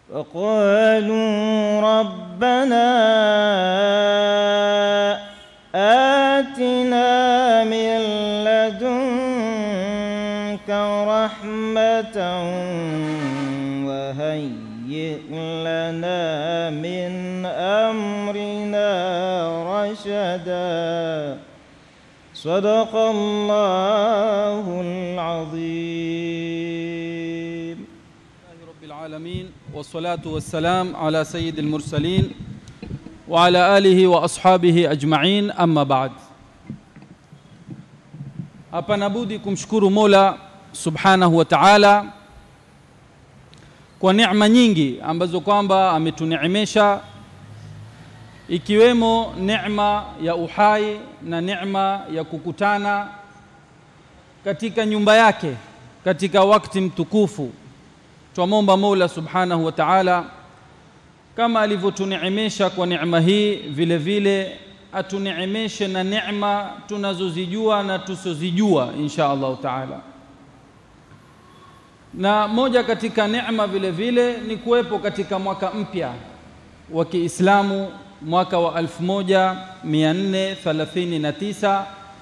وقالوا ربنا آتنا من لدنك رحمة وهيئ لنا من أمرنا رشدا صدق الله العظيم لله رب العالمين والصلاة والسلام على سيد المرسلين وعلى آله وأصحابه أجمعين أما بعد hapana budi kumshukuru Mola Subhanahu wa Ta'ala kwa neema nyingi ambazo kwamba ametuneemesha ikiwemo neema ya uhai na neema ya kukutana katika nyumba yake katika wakati mtukufu twamwomba Mola Subhanahu wa Ta'ala kama alivyotuneemesha kwa neema hii vile vile atuneemeshe na neema tunazozijua na tusozijua insha Allah Ta'ala na moja katika neema vile vile ni kuwepo katika mwaka mpya wa Kiislamu mwaka wa 1439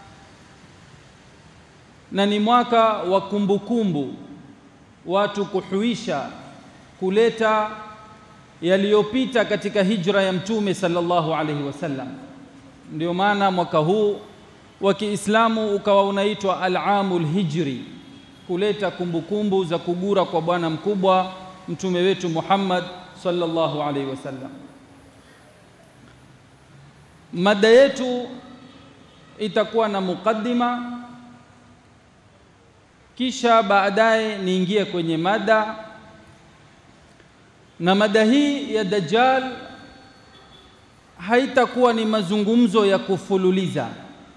na ni mwaka wa kumbukumbu watu kuhuisha kuleta yaliyopita katika hijra ya mtume sallallahu alaihi wasallam ndio maana mwaka huu wa Kiislamu ukawa unaitwa al-amul hijri kuleta kumbukumbu za kugura kwa bwana mkubwa mtume wetu Muhammad sallallahu alaihi wasallam mada yetu itakuwa na mukaddima kisha baadaye niingie kwenye mada na mada hii ya Dajjal haitakuwa ni mazungumzo ya kufululiza.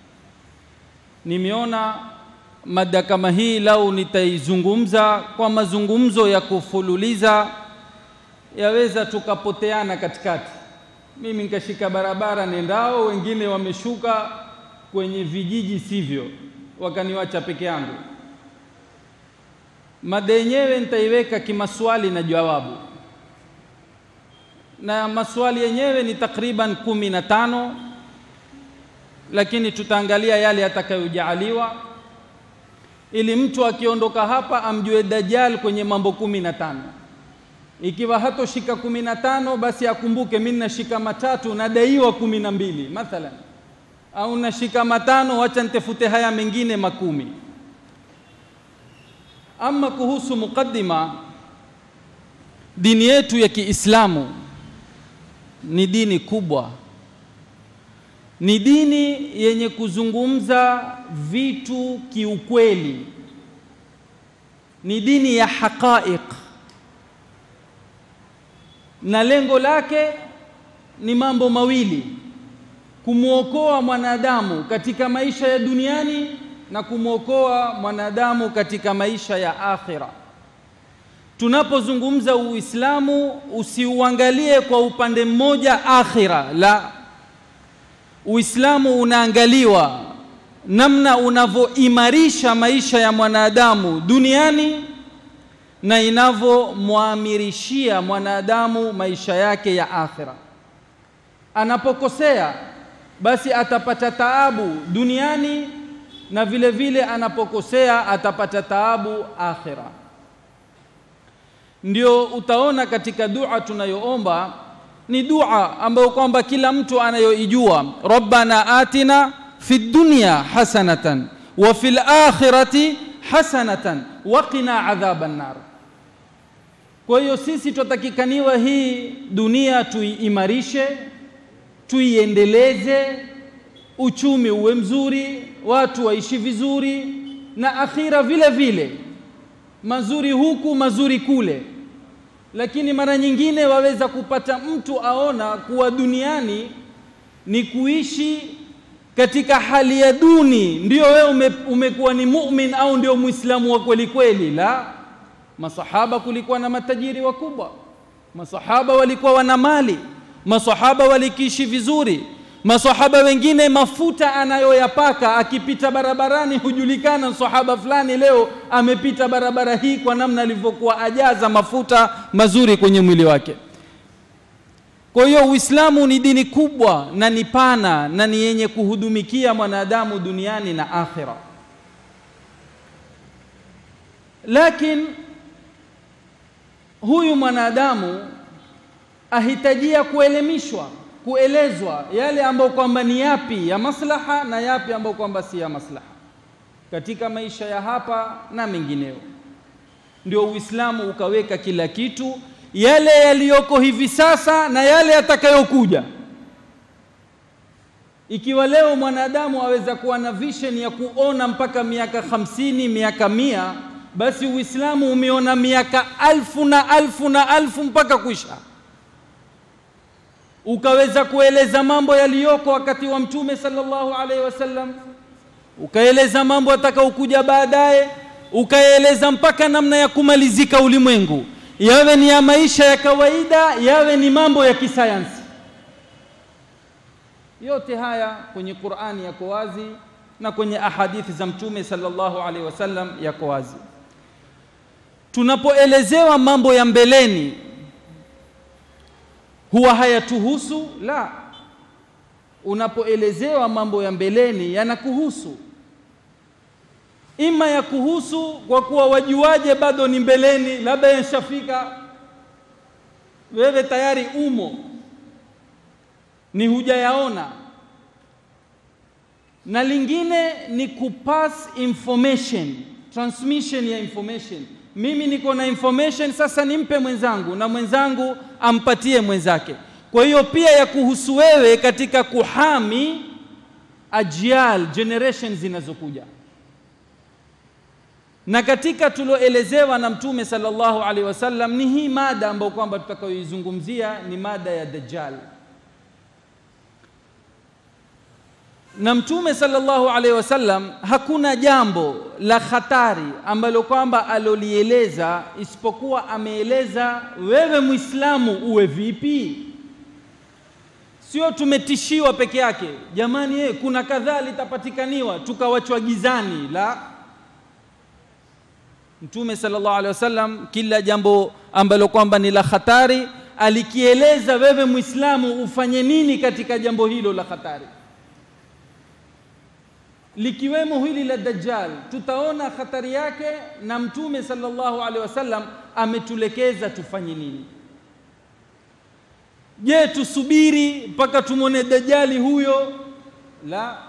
Nimeona mada kama hii lau nitaizungumza kwa mazungumzo ya kufululiza, yaweza tukapoteana katikati. Mimi nikashika barabara nendao, wengine wameshuka kwenye vijiji sivyo, wakaniwacha peke yangu. Mada yenyewe nitaiweka kimaswali na jawabu, na maswali yenyewe ni takriban kumi na tano, lakini tutaangalia yale yatakayojaaliwa ili mtu akiondoka hapa amjue Dajjal kwenye mambo kumi na tano. Ikiwa hatoshika kumi na tano, basi akumbuke mimi nashika matatu nadaiwa kumi na mbili mathalan, au nashika matano, wacha nitafute haya mengine makumi. Ama kuhusu mukaddima, dini yetu ya Kiislamu ni dini kubwa, ni dini yenye kuzungumza vitu kiukweli, ni dini ya haqaiq, na lengo lake ni mambo mawili: kumwokoa mwanadamu katika maisha ya duniani na kumwokoa mwanadamu katika maisha ya akhira. Tunapozungumza Uislamu, usiuangalie kwa upande mmoja akhira, la. Uislamu unaangaliwa namna unavyoimarisha maisha ya mwanadamu duniani na inavyomwamirishia mwanadamu maisha yake ya akhira. Anapokosea basi atapata taabu duniani na vile vile anapokosea atapata taabu akhira. Ndio utaona katika dua tunayoomba ni dua ambayo kwamba kila mtu anayoijua, rabbana atina fi dunya hasanatan wa fil akhirati hasanatan wa qina adhaban nar. Kwa hiyo sisi tutatakikaniwa hii dunia tuiimarishe, tuiendeleze, uchumi uwe mzuri, watu waishi vizuri, na akhira vile vile mazuri huku mazuri kule. Lakini mara nyingine waweza kupata mtu aona kuwa duniani ni kuishi katika hali ya duni, ndio wewe ume, umekuwa ni mumin au ndio muislamu wa kweli kweli. La, masahaba kulikuwa na matajiri wakubwa, masahaba walikuwa wana mali, masahaba walikiishi vizuri, masahaba wengine mafuta anayoyapaka akipita barabarani hujulikana sahaba fulani leo amepita barabara hii kwa namna alivyokuwa ajaza mafuta mazuri kwenye mwili wake kwa hiyo uislamu ni dini kubwa na ni pana na ni yenye kuhudumikia mwanadamu duniani na akhira lakini huyu mwanadamu ahitajia kuelimishwa kuelezwa yale ambayo kwamba ni yapi ya maslaha na yapi ambayo kwamba si ya maslaha katika maisha ya hapa na mengineo ndio uislamu ukaweka kila kitu yale yaliyoko hivi sasa na yale yatakayokuja ikiwa leo mwanadamu aweza kuwa na vision ya kuona mpaka miaka hamsini miaka mia basi uislamu umeona miaka alfu na alfu na alfu mpaka kwisha ukaweza kueleza mambo yaliyoko wakati wa mtume sallallahu alaihi wasallam ukaeleza mambo atakaokuja baadaye ukaeleza mpaka namna ya kumalizika ulimwengu yawe ni ya maisha ya kawaida yawe ni mambo ya kisayansi yote haya kwenye Qur'ani yako wazi na kwenye ahadithi za mtume sallallahu alaihi wasallam yako wazi tunapoelezewa mambo ya mbeleni huwa hayatuhusu la unapoelezewa mambo ya mbeleni yanakuhusu ima ya kuhusu kwa kuwa wajuaje bado ni mbeleni labda yashafika wewe tayari umo ni hujayaona na lingine ni kupass information transmission ya information mimi niko na information sasa nimpe mwenzangu na mwenzangu ampatie mwenzake kwa hiyo pia ya kuhusu wewe katika kuhami ajial generation zinazokuja na katika tulioelezewa na mtume sallallahu alaihi wasallam ni hii mada ambayo kwamba tutakayoizungumzia ni mada ya dajjal na mtume sallallahu alaihi wasallam hakuna jambo la hatari ambalo kwamba alolieleza isipokuwa ameeleza wewe muislamu uwe vipi sio tumetishiwa peke yake jamani ye, kuna kadhaa litapatikaniwa tukawachwa gizani la mtume sallallahu alaihi wasallam kila jambo ambalo kwamba ni la hatari alikieleza wewe muislamu ufanye nini katika jambo hilo la hatari likiwemo hili la dajjal tutaona hatari yake na mtume sallallahu alaihi wasallam ametulekeza tufanye nini je tusubiri mpaka tumwone dajjali huyo la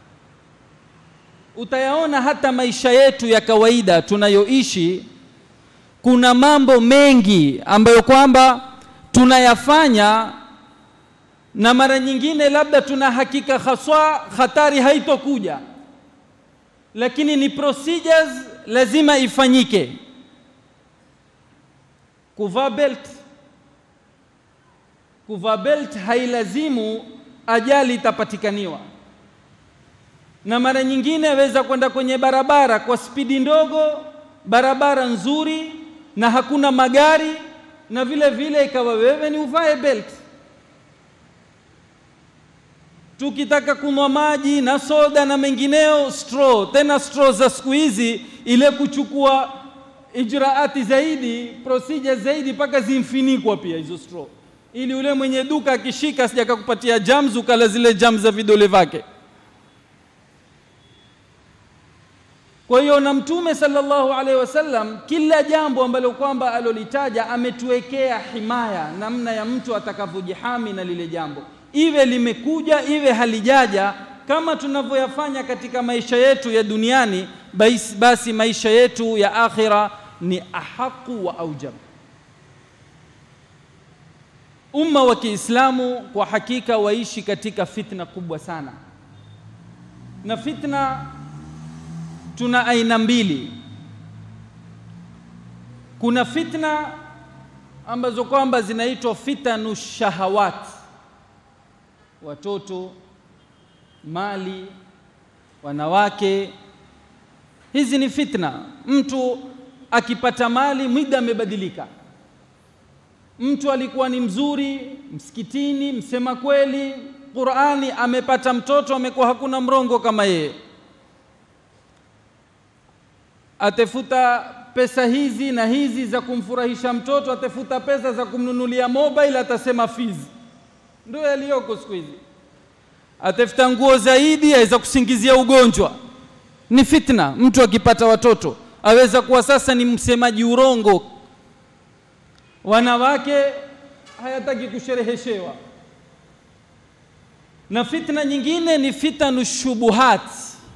utayaona hata maisha yetu ya kawaida tunayoishi kuna mambo mengi ambayo kwamba tunayafanya na mara nyingine labda tuna hakika haswa hatari haitokuja lakini ni procedures lazima ifanyike kuvaa belt kuvaa belt hailazimu ajali itapatikaniwa na mara nyingine aweza kwenda kwenye barabara kwa spidi ndogo barabara nzuri na hakuna magari na vile vile ikawa wewe ni uvae belt tukitaka kunywa maji na soda na mengineo straw tena straw za siku hizi ile kuchukua ijraati zaidi procedure zaidi mpaka zimfinikwa pia hizo straw ili ule mwenye duka akishika sijakakupatia jams ukala zile jams za vidole vyake kwa hiyo na mtume sallallahu alaihi wasallam kila jambo ambalo kwamba alolitaja ametuwekea himaya namna ya mtu atakavyojihami na lile jambo iwe limekuja iwe halijaja kama tunavyoyafanya katika maisha yetu ya duniani basi, basi maisha yetu ya akhira ni ahaku wa aujab umma wa Kiislamu kwa hakika waishi katika fitna kubwa sana na fitna tuna aina mbili kuna fitna ambazo kwamba zinaitwa fitanu shahawat watoto mali wanawake hizi ni fitna mtu akipata mali mwida amebadilika mtu alikuwa ni mzuri msikitini msema kweli Qur'ani, amepata mtoto, amekuwa hakuna mrongo kama yeye, atafuta pesa hizi na hizi za kumfurahisha mtoto, atafuta pesa za kumnunulia mobile, atasema fees. Ndio yaliyoko siku hizi. Atafuta nguo zaidi, aweza kusingizia ugonjwa. Ni fitna. Mtu akipata watoto aweza kuwa sasa ni msemaji urongo. Wanawake hayataki kushereheshewa. Na fitna nyingine ni fitanu shubuhat,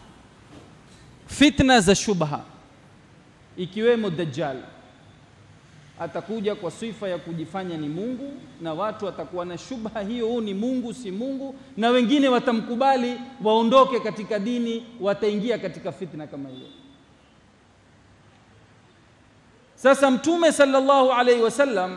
fitna za shubha ikiwemo Dajjal atakuja kwa sifa ya kujifanya ni Mungu, na watu watakuwa na shubha hiyo, huu ni Mungu si Mungu, na wengine watamkubali waondoke katika dini, wataingia katika fitna kama hiyo. Sasa Mtume sallallahu alaihi wasallam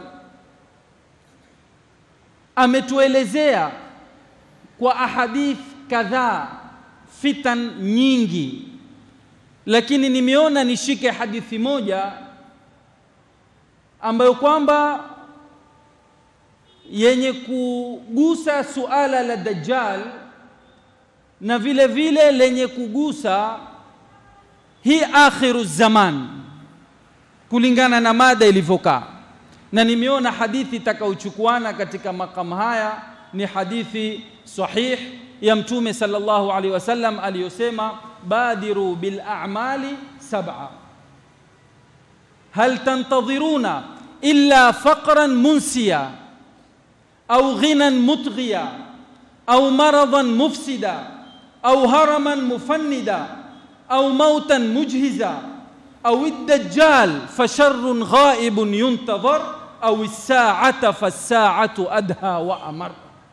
ametuelezea kwa ahadith kadhaa fitan nyingi lakini nimeona nishike hadithi moja ambayo kwamba yenye kugusa suala la Dajjal na vile vile lenye kugusa hii akhiru zaman kulingana na mada ilivyokaa, na nimeona hadithi itakayochukuana katika makamu haya ni hadithi sahih ya Mtume sallallahu alaihi wasallam aliyosema badiru bil a'mali sab'a hal tantadhiruna illa faqran munsiya au ghinan mutghiya au maradan mufsida au haraman mufannida au mautan mujhiza au ad-dajjal fasharrun ghaibun yuntadhar au as-sa'ata fas-sa'atu adha wa amar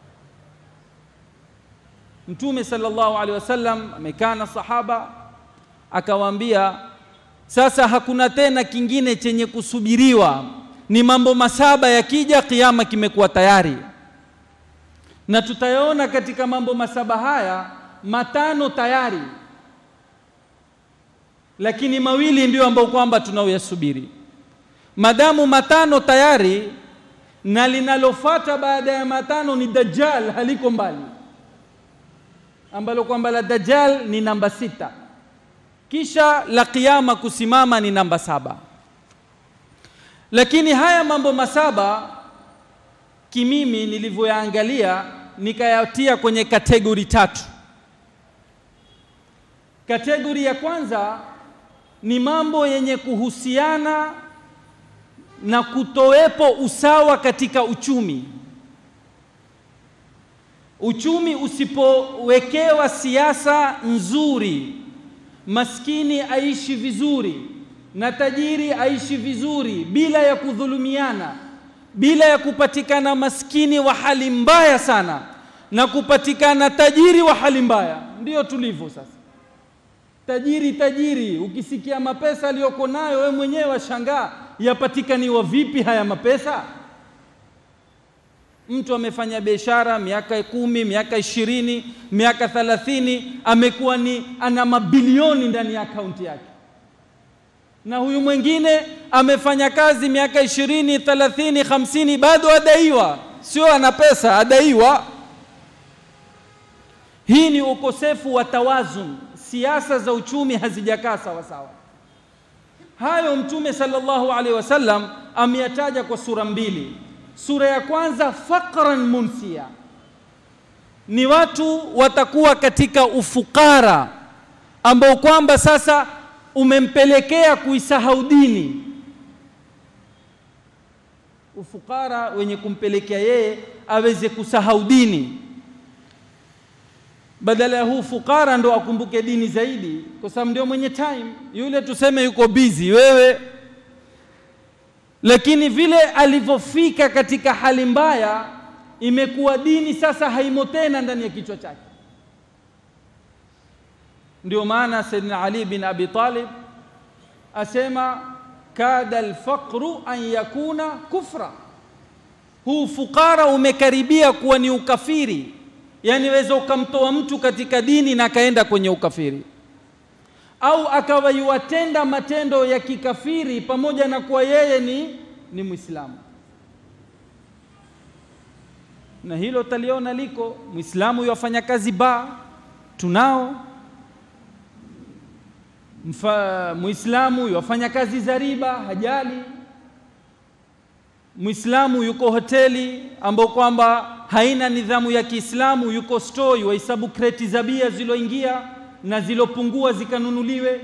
Mtume sallallahu alaihi wasallam amekaa na sahaba akawaambia, sasa hakuna tena kingine chenye kusubiriwa, ni mambo masaba yakija, kiama kimekuwa tayari. Na tutayaona katika mambo masaba haya matano tayari, lakini mawili ndio ambayo kwamba tunaoyasubiri. Madamu matano tayari, na linalofuata baada ya matano ni Dajjal, haliko mbali ambalo kwamba la Dajjal ni namba sita, kisha la kiyama kusimama ni namba saba. Lakini haya mambo masaba kimimi nilivyoyaangalia nikayatia kwenye kategori tatu. Kategori ya kwanza ni mambo yenye kuhusiana na kutowepo usawa katika uchumi uchumi usipowekewa siasa nzuri, maskini aishi vizuri na tajiri aishi vizuri bila ya kudhulumiana, bila ya kupatikana maskini wa hali mbaya sana na kupatikana tajiri wa hali mbaya. Ndiyo tulivyo sasa, tajiri tajiri, ukisikia mapesa aliyoko nayo wewe mwenyewe washangaa, yapatikaniwa vipi haya mapesa? Mtu amefanya biashara miaka kumi, miaka ishirini, miaka thalathini, amekuwa ni ana mabilioni ndani ya akaunti yake, na huyu mwingine amefanya kazi miaka ishirini, thalathini, hamsini, bado adaiwa, sio ana pesa, adaiwa. Hii ni ukosefu wa tawazun, siasa za uchumi hazijakaa sawa sawa. Hayo Mtume sallallahu alaihi wasallam ameyataja kwa sura mbili. Sura ya kwanza faqran munsia, ni watu watakuwa katika ufukara ambao kwamba sasa umempelekea kuisahau dini. Ufukara wenye kumpelekea yeye aweze kusahau dini, badala ya huu fukara ndo akumbuke dini zaidi, kwa sababu ndio mwenye time. Yule tuseme yuko busy, wewe lakini vile alivyofika katika hali mbaya, imekuwa dini sasa haimo tena ndani ya kichwa chake. Ndio maana Sayyidina Ali bin Abi Talib asema kada alfaqru an yakuna kufra, huu fukara umekaribia kuwa ni ukafiri. Yani weza ukamtoa mtu katika dini na akaenda kwenye ukafiri au akawa yuwatenda matendo ya kikafiri pamoja na kuwa yeye ni, ni Mwislamu. na hilo taliona liko. Muislamu yafanya kazi baa, tunao Mfa, Muislamu yafanya kazi za riba, hajali. Muislamu yuko hoteli ambao kwamba haina nidhamu ya Kiislamu, yuko store yuhesabu kreti za bia ziloingia na zilopungua zikanunuliwe.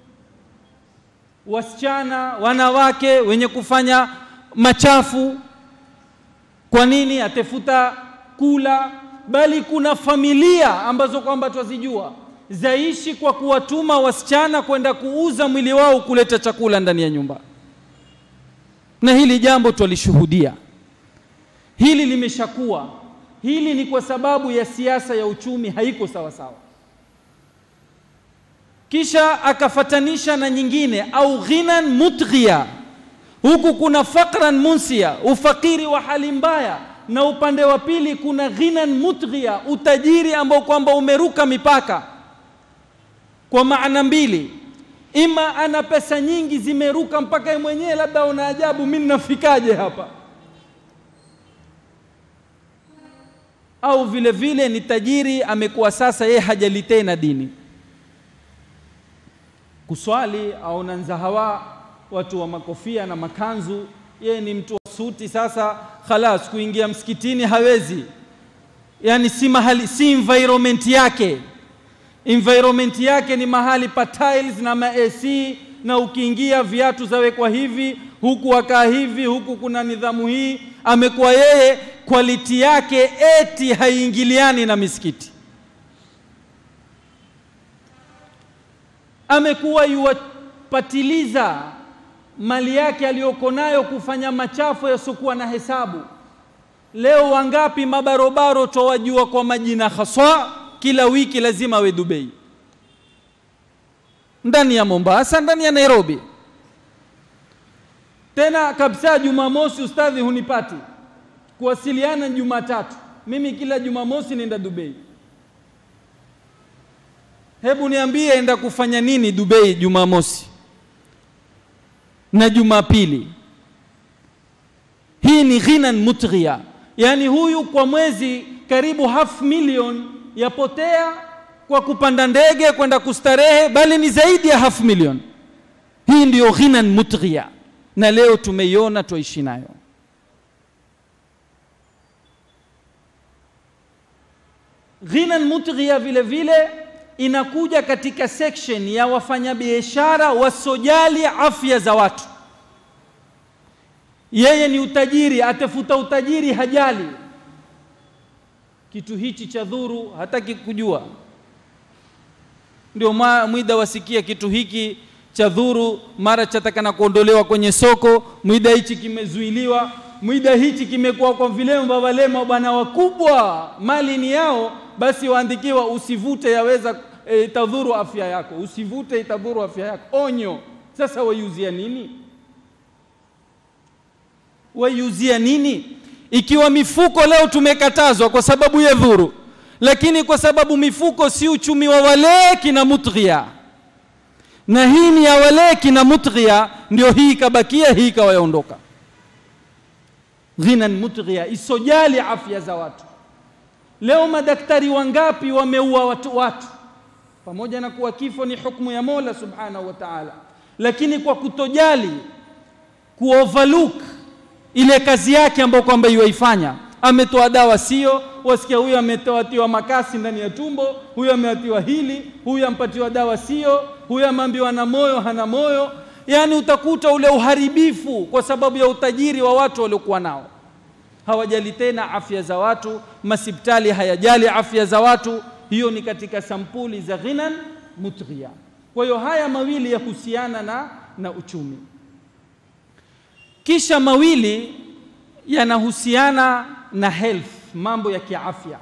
Wasichana, wanawake wenye kufanya machafu, kwa nini? Atafuta kula, bali kuna familia ambazo kwamba twazijua zaishi kwa kuwatuma wasichana kwenda kuuza mwili wao kuleta chakula ndani ya nyumba, na hili jambo twalishuhudia, hili limeshakuwa. Hili ni kwa sababu ya siasa ya uchumi haiko sawa sawa. Kisha akafatanisha na nyingine, au ghinan mutghiya. Huku kuna fakran munsia, ufakiri wa hali mbaya, na upande wa pili kuna ghinan mutghiya, utajiri ambao kwamba umeruka mipaka kwa maana mbili, ima ana pesa nyingi zimeruka mpaka yeye mwenyewe labda una ajabu, mimi ninafikaje hapa? Au vile vile ni tajiri amekuwa sasa yeye hajali tena dini, kuswali au nanzahawa, watu wa makofia na makanzu, yeye ni mtu wa suti. Sasa khalas, kuingia msikitini hawezi, yani si mahali, si environment yake environment yake ni mahali pa tiles na ma AC na ukiingia viatu zawekwa hivi, huku akaa hivi, huku kuna nidhamu hii. Amekuwa yeye quality yake eti haiingiliani na misikiti. Amekuwa yuwapatiliza mali yake aliyoko nayo kufanya machafu yasiokuwa na hesabu. Leo wangapi mabarobaro twawajua kwa majina haswa kila wiki lazima awe Dubai, ndani ya Mombasa, ndani ya Nairobi. Tena kabisa, Jumamosi ustadhi hunipati kuwasiliana Jumatatu, mimi kila Jumamosi nenda Dubai. Hebu niambie, enda kufanya nini Dubai Jumamosi na Jumapili? Hii ni ghinan mutghiya, yaani huyu kwa mwezi karibu half million yapotea kwa kupanda ndege kwenda kustarehe, bali ni zaidi ya half million. Hii ndiyo ghinan mutghiya, na leo tumeiona, twaishi nayo. Ghinan mutghiya vile vile inakuja katika section ya wafanyabiashara wasojali afya za watu. Yeye ni utajiri, atafuta utajiri, hajali kitu hichi cha dhuru, hataki kujua. Ndio mwida wasikia kitu hiki cha dhuru, mara chatakana kuondolewa kwenye soko, mwida hichi kimezuiliwa, mwida hichi kimekuwa kwa vilemba, walema bwana wakubwa, mali ni yao, basi waandikiwa usivute, yaweza e, itadhuru afya yako, usivute, itadhuru afya yako, onyo. Sasa waiuzia nini? Waiuzia nini? Ikiwa mifuko leo tumekatazwa kwa sababu ya dhuru, lakini kwa sababu mifuko si uchumi wa wale kina mutghia, na hii ni ya wale kina mutghia, ndio hii ikabakia, hii ikawaondoka. Ghinan mutghia, isojali afya za watu. Leo madaktari wangapi wameua watu, watu pamoja na kuwa kifo ni hukumu ya Mola subhanahu wa ta'ala, lakini kwa kutojali kuoverlook ile kazi yake ambayo kwamba yuaifanya, ametoa dawa sio, wasikia huyu ametoatiwa makasi ndani ya tumbo, huyu ameatiwa hili, huyu ampatiwa dawa sio, huyu ameambiwa na moyo, hana moyo. Yaani utakuta ule uharibifu kwa sababu ya utajiri wa watu waliokuwa nao. Hawajali tena afya za watu, masipitali hayajali afya za watu. Hiyo ni katika sampuli za ghinan mutghiya. Kwa hiyo haya mawili yahusiana na, na uchumi kisha mawili yanahusiana na health, mambo ya kiafya.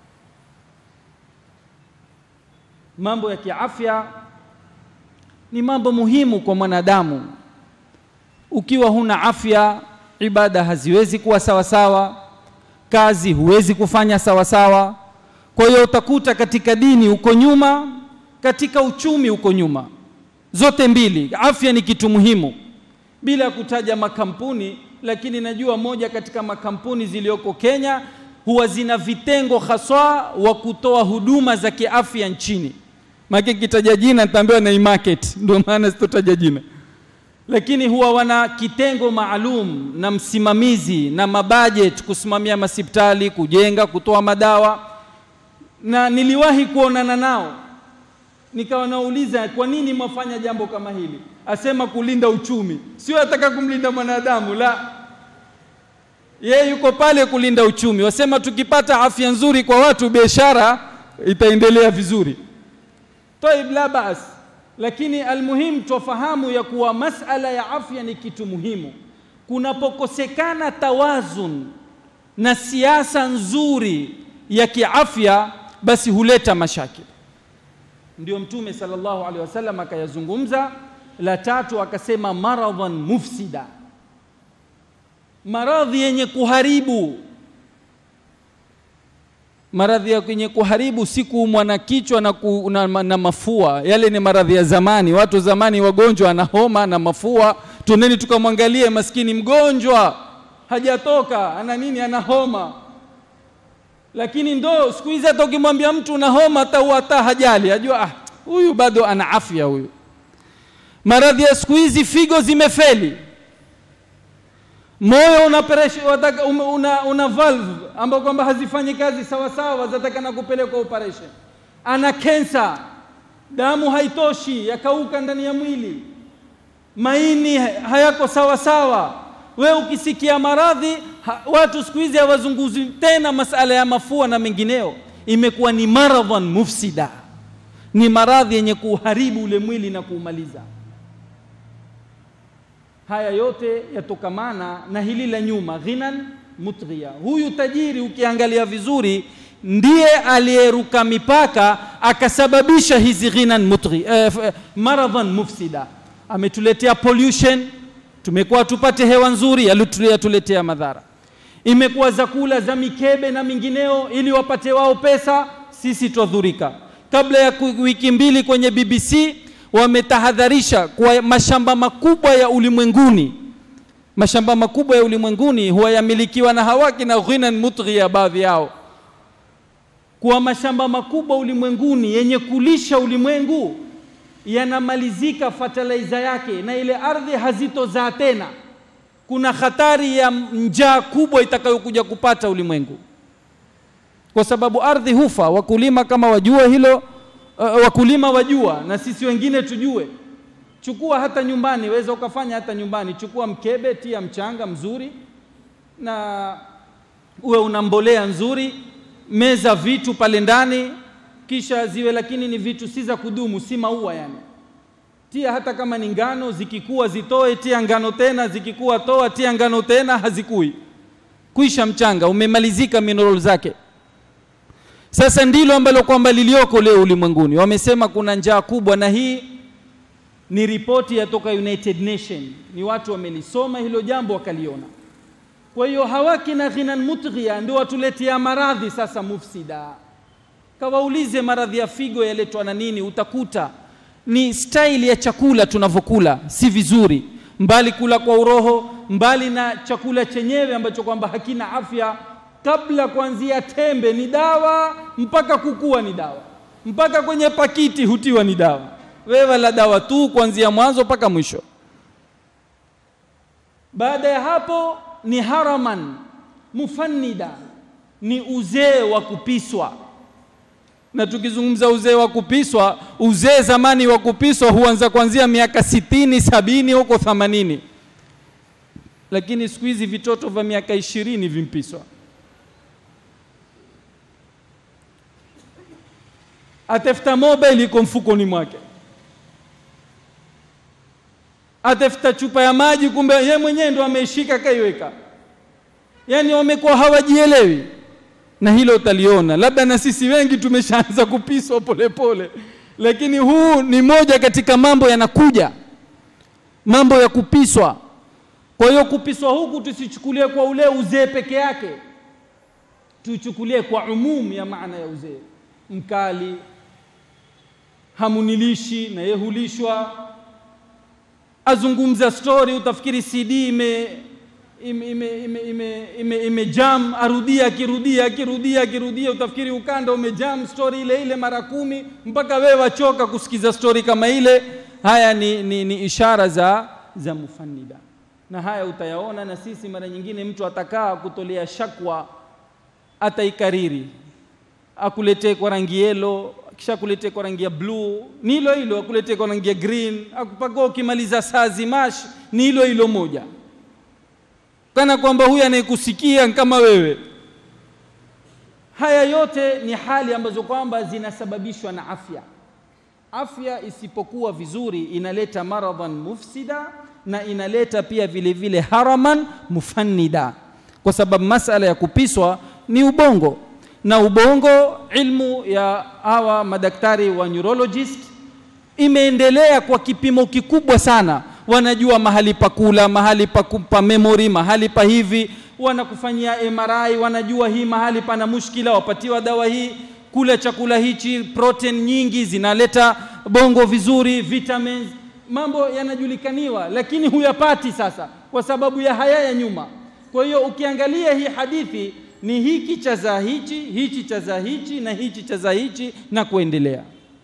Mambo ya kiafya ni mambo muhimu kwa mwanadamu. Ukiwa huna afya, ibada haziwezi kuwa sawa sawa, kazi huwezi kufanya sawa sawa. Kwa hiyo utakuta katika dini uko nyuma, katika uchumi uko nyuma, zote mbili. Afya ni kitu muhimu bila kutaja makampuni, lakini najua moja katika makampuni zilizoko Kenya huwa zina vitengo haswa wa kutoa huduma za kiafya nchini. Maana kitaja jina nitaambiwa na market, ndio maana sitotaja jina, lakini huwa wana kitengo maalum na msimamizi na mabudget kusimamia masipitali, kujenga, kutoa madawa. Na niliwahi kuonana nao nikawa nauliza kwa nini mwafanya jambo kama hili? Asema kulinda uchumi, sio ataka kumlinda mwanadamu, la yeye yuko pale kulinda uchumi. Wasema tukipata afya nzuri kwa watu, biashara itaendelea vizuri. Taib, la bas, lakini almuhim twafahamu ya kuwa masala ya afya ni kitu muhimu. Kunapokosekana tawazun na siasa nzuri ya kiafya, basi huleta mashakil. Ndio Mtume sallallahu alaihi wasallam akayazungumza. La tatu akasema maradhan mufsida maradhi yenye kuharibu. Maradhi yenye kuharibu si kuumwa na kichwa na, ku, na, na mafua. Yale ni maradhi ya zamani. Watu zamani wagonjwa ana homa na mafua, tuneni tukamwangalie maskini mgonjwa hajatoka, ana nini? Ana homa. Lakini ndo siku hizi hata ukimwambia mtu una homa hata hata hajali, ajua ah, huyu bado ana afya huyu. Maradhi ya siku hizi, figo zimefeli moyo una pressure wataka una, una valve ambao kwamba hazifanyi kazi sawa sawa, zatakana kupelekwa operation. Ana kensa, damu haitoshi, yakauka ndani ya mwili, maini hayako sawa sawa. We ukisikia maradhi ha, watu siku hizi hawazunguzi tena masala ya mafua na mengineo, imekuwa ni maradhan mufsida, ni maradhi yenye kuharibu ule mwili na kuumaliza. Haya yote yatokamana na hili la nyuma, ghinan mutghiya. Huyu tajiri ukiangalia vizuri, ndiye aliyeruka mipaka akasababisha hizi ghinan mutghi, eh, maradhan mufsida. Ametuletea pollution, tumekuwa tupate hewa nzuri, yatuletea madhara. Imekuwa zakula za mikebe na mingineo, ili wapate wao pesa, sisi twadhurika. Kabla ya wiki mbili kwenye BBC wametahadharisha kwa mashamba makubwa ya ulimwenguni, mashamba makubwa ya ulimwenguni huwa yamilikiwa na hawaki na ghinan mutghiya, baadhi yao, kwa mashamba makubwa ulimwenguni yenye kulisha ulimwengu yanamalizika fertilizer yake, na ile ardhi hazitozaa tena. Kuna hatari ya njaa kubwa itakayokuja kupata ulimwengu, kwa sababu ardhi hufa. Wakulima kama wajua hilo Uh, wakulima wajua na sisi wengine tujue. Chukua hata nyumbani, weza ukafanya hata nyumbani. Chukua mkebe, tia mchanga mzuri na uwe una mbolea nzuri, meza vitu pale ndani, kisha ziwe, lakini ni vitu si za kudumu, si maua yani. Tia hata kama ni ngano, zikikua zitoe, tia ngano tena, zikikua toa, tia ngano tena, hazikui. Kuisha mchanga, umemalizika mineral zake. Sasa ndilo ambalo kwamba lilioko leo ulimwenguni. Wamesema kuna njaa kubwa, na hii ni ripoti yatoka United Nation, ni watu wamelisoma hilo jambo wakaliona. Kwa hiyo hawaki na ghinan mutghiya ndio watuletea maradhi sasa mufsida. Kawaulize maradhi ya figo yaletwa na nini? Utakuta ni staili ya chakula tunavyokula si vizuri, mbali kula kwa uroho, mbali na chakula chenyewe ambacho kwamba hakina afya kabla kuanzia tembe ni dawa mpaka kukua ni dawa mpaka kwenye pakiti hutiwa ni dawa. Wewe la dawa tu kuanzia mwanzo mpaka mwisho. Baada ya hapo ni haraman mufannida, ni uzee wa kupiswa. Na tukizungumza uzee wa kupiswa, uzee zamani wa kupiswa huanza kuanzia miaka sitini, sabini huko themanini, lakini siku hizi vitoto vya miaka ishirini vimpiswa. atafuta mobile iko mfukoni mwake, atafuta chupa ya maji, kumbe ye mwenyewe ndo ameishika kaiweka. Yani wamekuwa hawajielewi, na hilo utaliona. Labda na sisi wengi tumeshaanza kupiswa polepole, lakini huu ni moja katika mambo yanakuja, mambo ya kupiswa. Kwa hiyo kupiswa huku tusichukulie kwa ule uzee peke yake, tuchukulie kwa umumu ya maana ya uzee mkali hamunilishi na yeye hulishwa, azungumza stori, utafikiri CD ime ime, ime, ime, ime, ime, ime jam arudia akirudia akirudia akirudia, utafikiri ukanda umejam stori ile ile mara kumi mpaka wewe wachoka kusikiza stori kama ile. Haya ni, ni, ni ishara za, za mufannida, na haya utayaona na sisi. Mara nyingine mtu atakaa kutolea shakwa, ataikariri akuletee kwa rangi yelo, kisha akuletee kwa rangi ya bluu, ni hilo hilo, akuletee kwa rangi ya green, akupaka ukimaliza saa zimash, ni hilo hilo moja kana kwamba huyu anayekusikia kama wewe. Haya yote ni hali ambazo kwamba zinasababishwa na afya. Afya isipokuwa vizuri inaleta maradhan mufsida na inaleta pia vile vile haraman mufannida, kwa sababu masala ya kupiswa ni ubongo, na ubongo, ilmu ya hawa madaktari wa neurologist imeendelea kwa kipimo kikubwa sana wanajua mahali pa kula, mahali pa kupa memory, mahali pa hivi, wanakufanyia MRI, wanajua hii mahali pana mushkila, wapatiwa dawa hii, kula chakula hichi, protein nyingi zinaleta bongo vizuri, vitamins, mambo yanajulikaniwa, lakini huyapati sasa kwa sababu ya haya ya nyuma. Kwa hiyo ukiangalia hii hadithi ni hiki cha za hichi, hichi cha za hichi na hichi cha za hichi na kuendelea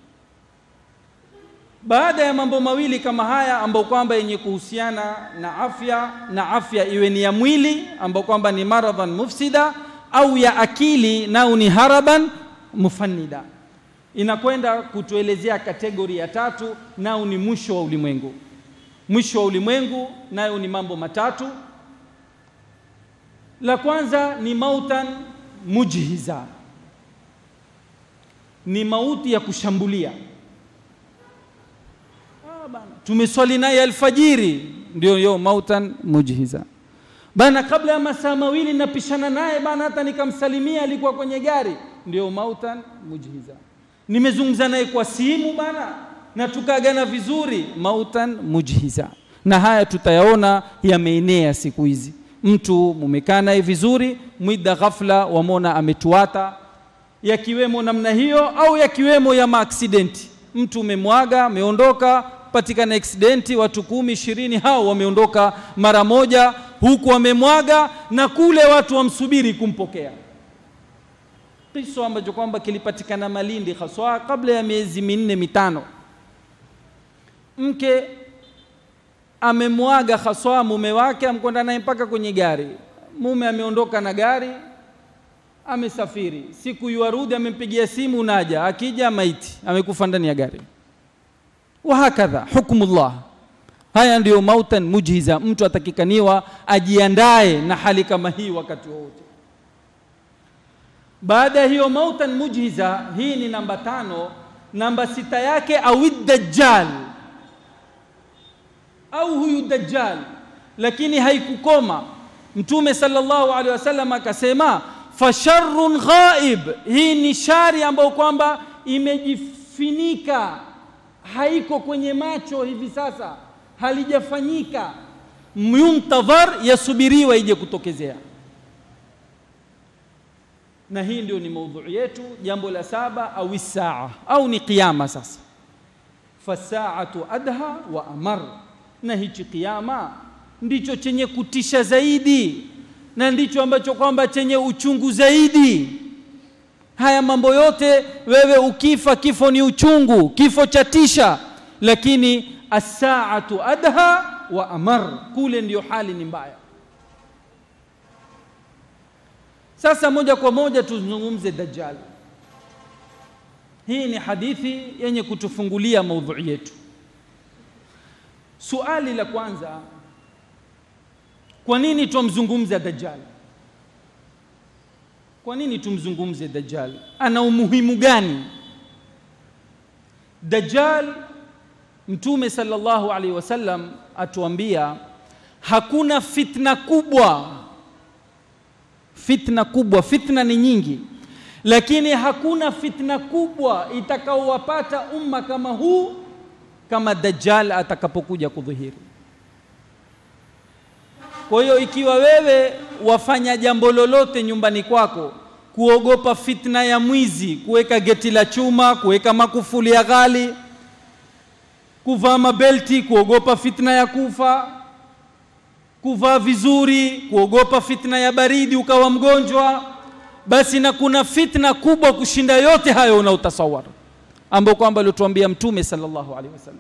baada ya mambo mawili kama haya ambayo kwamba yenye kuhusiana na afya na afya iwe ni ya mwili ambayo kwamba ni maradhan mufsida au ya akili nao ni haraban mufannida, inakwenda kutuelezea kategori ya tatu, nao ni mwisho wa ulimwengu. Mwisho wa ulimwengu nayo ni mambo matatu. La kwanza ni mautan mujhiza, ni mauti ya kushambulia bana, tumeswali naye alfajiri, ndio yo mautan mujhiza bana. Kabla ya masaa mawili napishana naye bana, hata nikamsalimia, alikuwa kwenye gari, ndio mautan mujhiza. Nimezungumza naye kwa simu bana, na tukaagana vizuri, mautan mujhiza. Na haya tutayaona yameenea siku hizi. Mtu mumekaa naye vizuri, mwida ghafla wamona ametuata, yakiwemo namna hiyo au yakiwemo ya maaksidenti. Mtu umemwaga ameondoka patikana aksidenti, watu kumi ishirini, hao wameondoka mara moja, huku wamemwaga na kule watu wamsubiri kumpokea. Kisa ambacho kwamba kilipatikana Malindi haswa kabla ya miezi minne mitano. Mke amemwaga haswa mume wake, amkwenda naye mpaka kwenye gari. Mume ameondoka na gari, amesafiri, siku yuarudi, amempigia simu, naja, akija maiti amekufa ndani ya gari wahakadha hukmullah. Haya ndiyo mautan mujhiza. Mtu atakikaniwa ajiandae na hali kama hii wakati wowote. Baada ya hiyo mautan mujhiza, hii ni namba tano. Namba sita yake awi dajjal, au huyu dajjal, lakini haikukoma. Mtume sallallahu alaihi wasallam akasema fasharrun ghaib, hii ni shari ambayo kwamba imejifinika haiko kwenye macho hivi sasa, halijafanyika, muntadhar, yasubiriwa ije kutokezea. Na hii ndio ni maudhui yetu. Jambo la saba, au saa au ni kiyama. Sasa fasaatu adha wa amar, na hichi kiyama ndicho chenye kutisha zaidi na ndicho ambacho kwamba chenye uchungu zaidi. Haya mambo yote wewe ukifa, kifo ni uchungu, kifo cha tisha, lakini asaatu adha wa amar, kule ndiyo hali ni mbaya. Sasa moja kwa moja tuzungumze Dajjal. Hii ni hadithi yenye kutufungulia maudhui yetu. Suali la kwanza, kwa nini tumzungumza Dajjal? Kwa nini tumzungumze Dajjal? Ana umuhimu gani? Dajjal, Mtume sallallahu alaihi wasallam atuambia hakuna fitna kubwa, fitna kubwa, fitna ni nyingi, lakini hakuna fitna kubwa itakaowapata umma kama huu kama Dajjal atakapokuja kudhihiri. Kwa hiyo ikiwa wewe wafanya jambo lolote nyumbani kwako, kuogopa fitna ya mwizi, kuweka geti la chuma, kuweka makufuli ya ghali, kuvaa mabelti, kuogopa fitna ya kufa, kuvaa vizuri kuogopa fitna ya baridi ukawa mgonjwa basi na kuna fitna kubwa kushinda yote hayo unaotasawar ambayo kwamba aliotuambia mtume sallallahu alaihi wasallam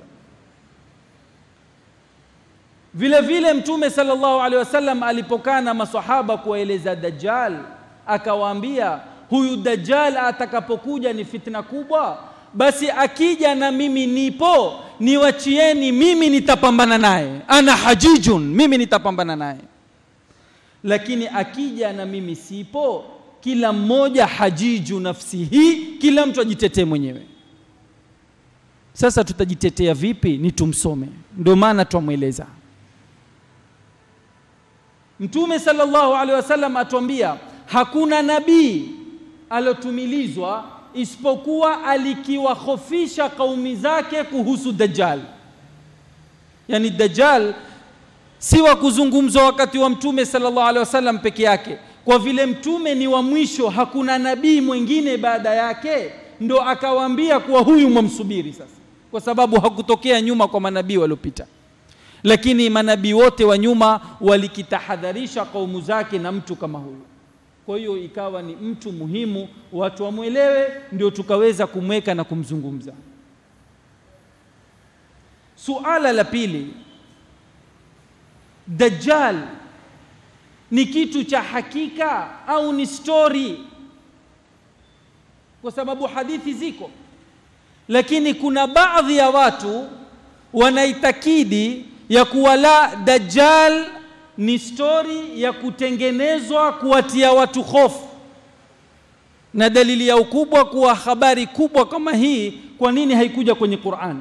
vile vile mtume sallallahu alaihi wasallam alipokaa na masahaba kuwaeleza dajjal akawaambia huyu dajjal atakapokuja ni fitna kubwa basi akija na mimi nipo niwachieni mimi nitapambana naye ana hajijun mimi nitapambana naye lakini akija na mimi sipo kila mmoja hajiju nafsihi kila mtu ajitetee mwenyewe sasa tutajitetea vipi ni tumsome ndio maana twamweleza mtume sallallahu alaihi wasallam atuambia hakuna nabii alotumilizwa isipokuwa alikiwahofisha kaumi zake kuhusu dajjal yani dajjal si wa kuzungumzwa wakati wa mtume sallallahu alaihi wasallam peke yake kwa vile mtume ni wa mwisho hakuna nabii mwingine baada yake ndo akawaambia kuwa huyu mwamsubiri sasa kwa sababu hakutokea nyuma kwa manabii waliopita lakini manabii wote wa nyuma walikitahadharisha kaumu zake na mtu kama huyu kwa hiyo ikawa ni mtu muhimu watu wamwelewe ndio tukaweza kumweka na kumzungumza suala la pili dajjal ni kitu cha hakika au ni stori kwa sababu hadithi ziko lakini kuna baadhi ya watu wanaitakidi ya kuwa la dajjal ni stori ya kutengenezwa kuwatia watu hofu na dalili ya ukubwa kuwa habari kubwa kama hii kwa nini haikuja kwenye Qur'an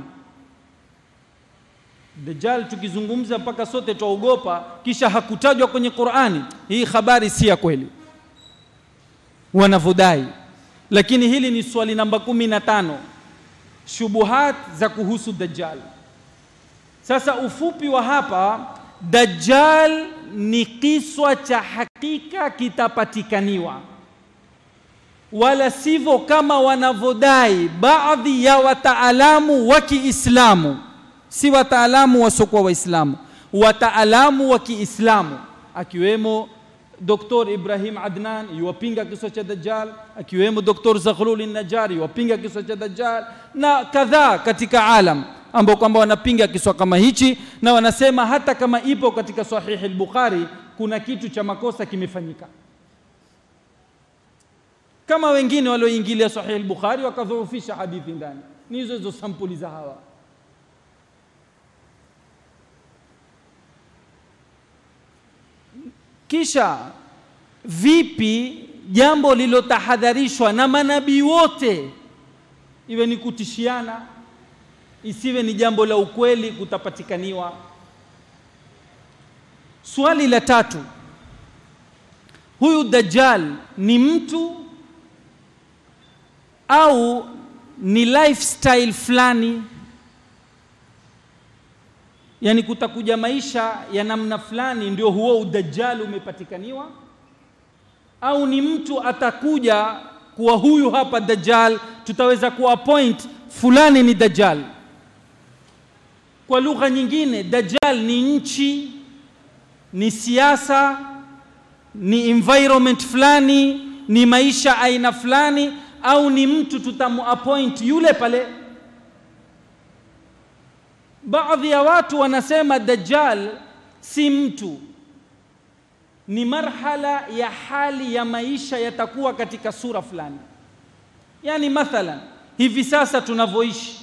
Dajjal tukizungumza mpaka sote twaogopa kisha hakutajwa kwenye Qur'ani hii habari si ya kweli wanavodai lakini hili ni swali namba kumi na tano shubuhat za kuhusu Dajjal sasa ufupi wa hapa Dajjal ni kiswa cha hakika kitapatikaniwa wala sivyo kama wanavyodai baadhi ya wataalamu wa Kiislamu si wataalamu wasiokuwa waislamu wataalamu wa Kiislamu akiwemo Dr. Ibrahim Adnan yuwapinga kisa cha Dajjal akiwemo Dr. Zaghlul Najari yuwapinga kisa cha Dajjal na kadhaa katika alam ambao kwamba wanapinga kiswa kama hichi na wanasema hata kama ipo katika sahihi al-Bukhari kuna kitu cha makosa kimefanyika kama wengine walioingilia sahihi al-Bukhari wakadhoofisha hadithi ndani ni hizo hizo sampuli za hawa kisha vipi jambo lilotahadharishwa na manabii wote iwe ni kutishiana isiwe ni jambo la ukweli kutapatikaniwa swali la tatu huyu dajjal ni mtu au ni lifestyle fulani yani kutakuja maisha ya namna fulani ndio huo udajjal umepatikaniwa au ni mtu atakuja kuwa huyu hapa dajjal tutaweza kuappoint fulani ni dajjal kwa lugha nyingine dajjal ni nchi ni siasa ni environment fulani ni maisha aina fulani au ni mtu tutamuappoint yule pale baadhi ya watu wanasema dajjal si mtu ni marhala ya hali ya maisha yatakuwa katika sura fulani yani mathalan hivi sasa tunavyoishi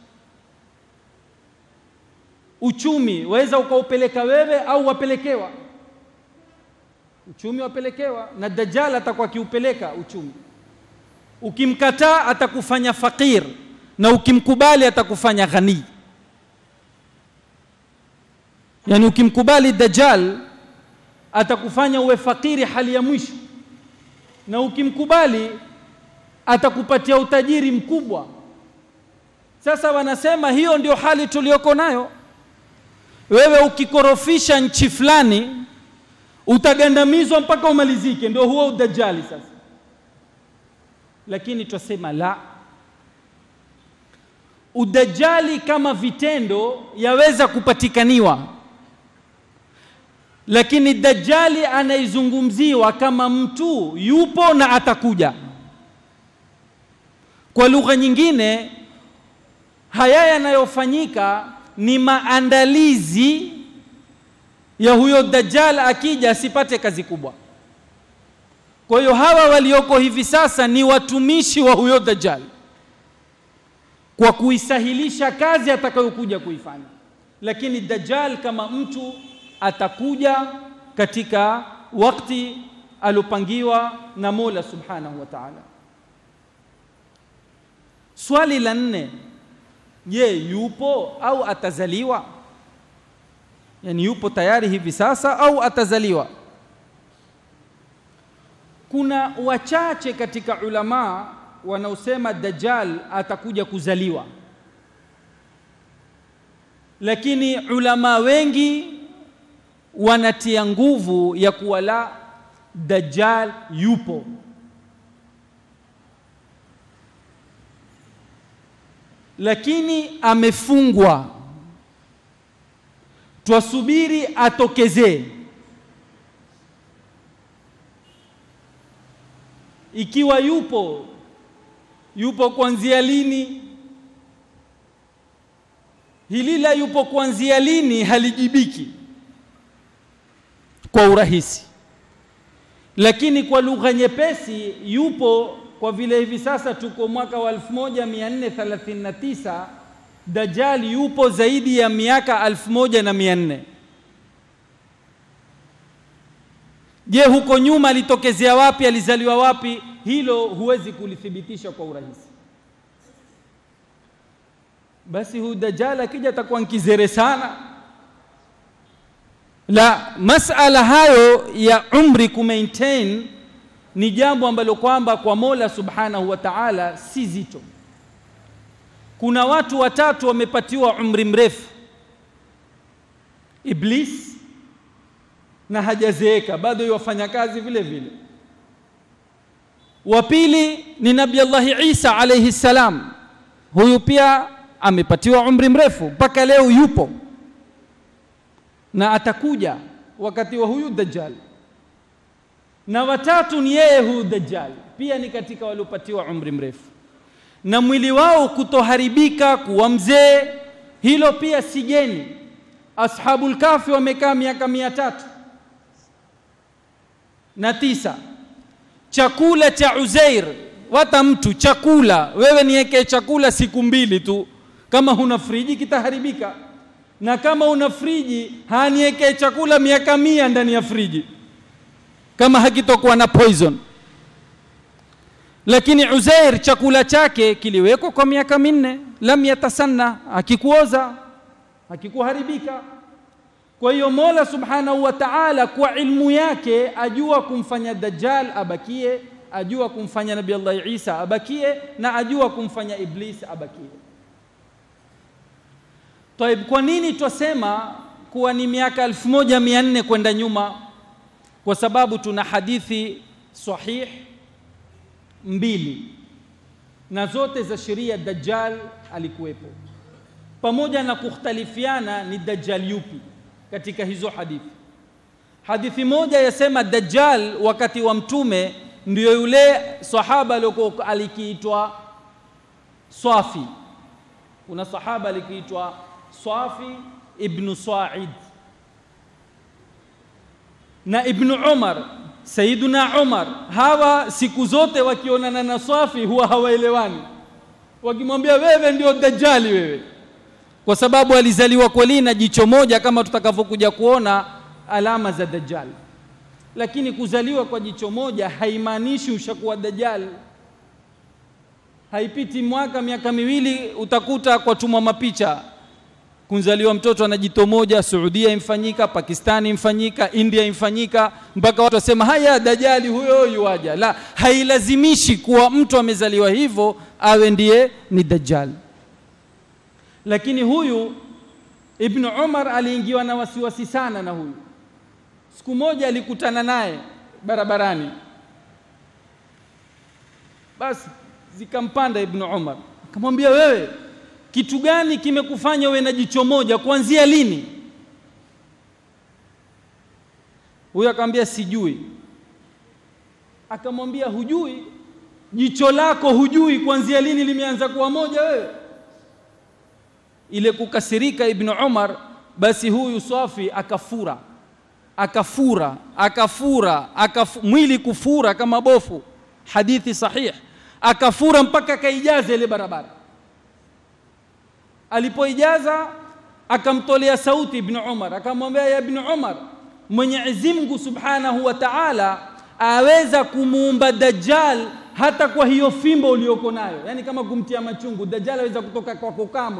uchumi waweza ukaupeleka wewe au wapelekewa uchumi wapelekewa na dajjal atakuwa akiupeleka uchumi ukimkataa atakufanya fakir na ukimkubali atakufanya ghani yani ukimkubali dajjal atakufanya uwe fakiri hali ya mwisho na ukimkubali atakupatia utajiri mkubwa sasa wanasema hiyo ndio hali tuliyoko nayo wewe ukikorofisha nchi fulani utagandamizwa mpaka umalizike ndio huo udajali sasa lakini twasema la udajali kama vitendo yaweza kupatikaniwa lakini dajjali anaizungumziwa kama mtu yupo na atakuja kwa lugha nyingine haya yanayofanyika ni maandalizi ya huyo dajjal akija asipate kazi kubwa kwa hiyo hawa walioko hivi sasa ni watumishi wa huyo dajjal kwa kuisahilisha kazi atakayokuja kuifanya lakini dajjal kama mtu atakuja katika wakati alopangiwa na Mola Subhanahu wa Ta'ala. Swali la nne, je, yupo au atazaliwa? Yaani yupo tayari hivi sasa au atazaliwa? Kuna wachache katika ulamaa wanaosema Dajjal atakuja kuzaliwa, lakini ulama wengi wanatia nguvu ya kuwa la Dajjal yupo. Lakini amefungwa, twasubiri atokezee. Ikiwa yupo, yupo kuanzia lini? Hili la yupo kuanzia lini halijibiki kwa urahisi, lakini kwa lugha nyepesi yupo. Kwa vile hivi sasa tuko mwaka wa 1439 Dajjal yupo zaidi ya miaka 1400. Je, huko nyuma alitokezea wapi? Alizaliwa wapi? Hilo huwezi kulithibitisha kwa urahisi. Basi huyu Dajjal akija atakuwa nkizere sana la masala hayo ya umri kumaintain ni jambo ambalo kwamba kwa Mola Subhanahu wa Ta'ala si zito. Kuna watu watatu wamepatiwa umri mrefu, Iblis na hajazeeka bado yafanya kazi vile vile. Wa pili ni Nabii Allah Isa alayhi salam, huyu pia amepatiwa umri mrefu mpaka leo yupo na atakuja wakati wa huyu Dajjal. Na watatu ni yeye huyu Dajjal, pia ni katika waliopatiwa umri mrefu, na mwili wao kutoharibika kuwa mzee, hilo pia si geni. Ashabul Kahfi wamekaa miaka mia tatu na tisa. Chakula cha Uzair, wata mtu chakula, wewe niwekee chakula siku mbili tu, kama huna friji kitaharibika na kama una friji haniwekee chakula miaka mia ndani ya friji kama hakitokuwa na poison. Lakini Uzair chakula chake kiliwekwa kwa miaka minne, lam yatasanna, hakikuoza hakikuharibika. Kwa hiyo Mola Subhanahu wa Ta'ala kwa ilmu yake ajua kumfanya Dajjal abakie, ajua kumfanya Nabii Allah Isa abakie, na ajua kumfanya Iblis abakie. Taib, kwa nini twasema kuwa ni miaka 1400 kwenda nyuma? Kwa sababu tuna hadithi sahih mbili na zote za sheria Dajjal alikuwepo, pamoja na kukhtalifiana ni Dajjal yupi katika hizo hadithi. Hadithi moja yasema Dajjal wakati wa Mtume ndio yule sahaba aliyokuwa alikiitwa Swafi. Kuna sahaba alikiitwa Swafi ibnu Sa'id na Ibnu Umar, Sayyiduna Umar. Hawa siku zote wakionana na Swafi huwa hawaelewani, wakimwambia wewe ndio Dajjali wewe, kwa sababu alizaliwa kweli na jicho moja, kama tutakavyokuja kuona alama za Dajjal. Lakini kuzaliwa kwa jicho moja haimaanishi ushakuwa Dajjal. Haipiti mwaka miaka miwili utakuta kwa tumwa mapicha kunzaliwa mtoto ana jito moja, Saudia imfanyika, Pakistani imfanyika, India imfanyika, mpaka watu wasema haya Dajjali huyo yuaja. La, hailazimishi kuwa mtu amezaliwa hivyo awe ndiye ni Dajjal. Lakini huyu Ibn Umar aliingiwa na wasiwasi sana na huyu. Siku moja alikutana naye barabarani, basi zikampanda Ibn Umar, akamwambia wewe kitu gani kimekufanya uwe na jicho moja? Kuanzia lini? huyo akamwambia sijui akamwambia hujui jicho lako hujui kuanzia lini limeanza kuwa moja wewe ile kukasirika ibn Umar basi huyu Swafi akafura akafura akafura akaf, mwili kufura kama bofu hadithi sahih akafura mpaka akaijaza ile barabara alipoijaza akamtolea sauti ibn Umar akamwambia ya ibn Umar Mwenyezi Mungu Subhanahu wa Ta'ala aweza kumuumba Dajjal hata kwa hiyo fimbo uliyoko nayo yani kama kumtia machungu Dajjal aweza kutoka kwako kamwe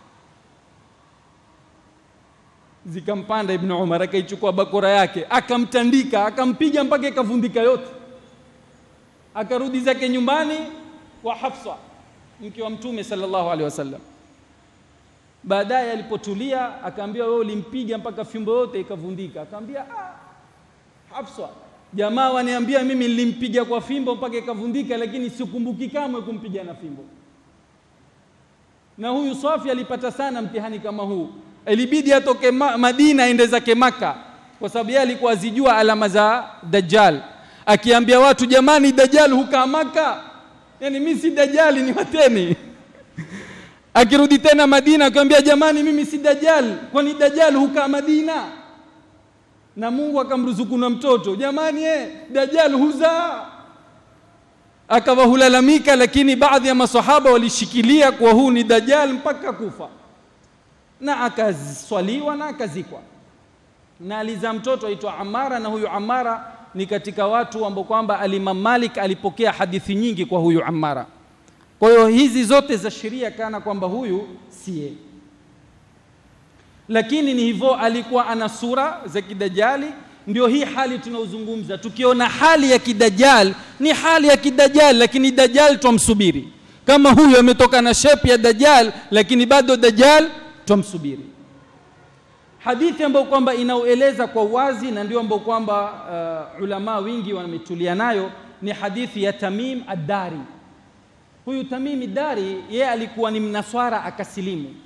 zikampanda ibn Umar akaichukua bakora yake akamtandika akampiga mpaka ikavundika yote akarudi zake nyumbani kwa Hafsa mke wa mtume sallallahu alaihi wasallam baadaye alipotulia akaambia wewe ulimpiga mpaka fimbo yote ikavundika akaambia ah Hafsa jamaa waniambia mimi nilimpiga kwa fimbo mpaka ikavundika lakini sikumbuki kamwe kumpiga na fimbo na huyu Safi alipata sana mtihani kama huu ilibidi atoke ma Madina aende zake Maka kwa sababu yeye alikuwa azijua alama za Dajjal akiambia watu jamani Dajjal hukaa Maka yani mimi si Dajjali ni wateni akirudi tena Madina akamwambia jamani mimi si Dajjal kwani Dajjal hukaa Madina na Mungu akamruzuku na mtoto jamani eh Dajjal huzaa akawa hulalamika lakini baadhi ya masahaba walishikilia kwa huu ni Dajjal mpaka kufa na akaswaliwa na akazikwa na alizaa mtoto aitwa Amara na huyu Amara ni katika watu ambao kwamba Alimam Malik alipokea hadithi nyingi kwa huyu Amara kwa hiyo hizi zote za sheria kana kwamba huyu siye lakini ni hivyo alikuwa ana sura za kidajali ndio hii hali tunaozungumza tukiona hali ya kidajal ni hali ya kidajal lakini dajal twamsubiri kama huyu ametoka na shepu ya dajal lakini bado dajal twamsubiri hadithi ambayo kwamba inaoeleza kwa wazi na ndio ambayo kwamba uh, ulama wingi wametulia nayo ni hadithi ya Tamim ad-Dari huyu Tamim ad-Dari yeye alikuwa ni mnaswara akasilimu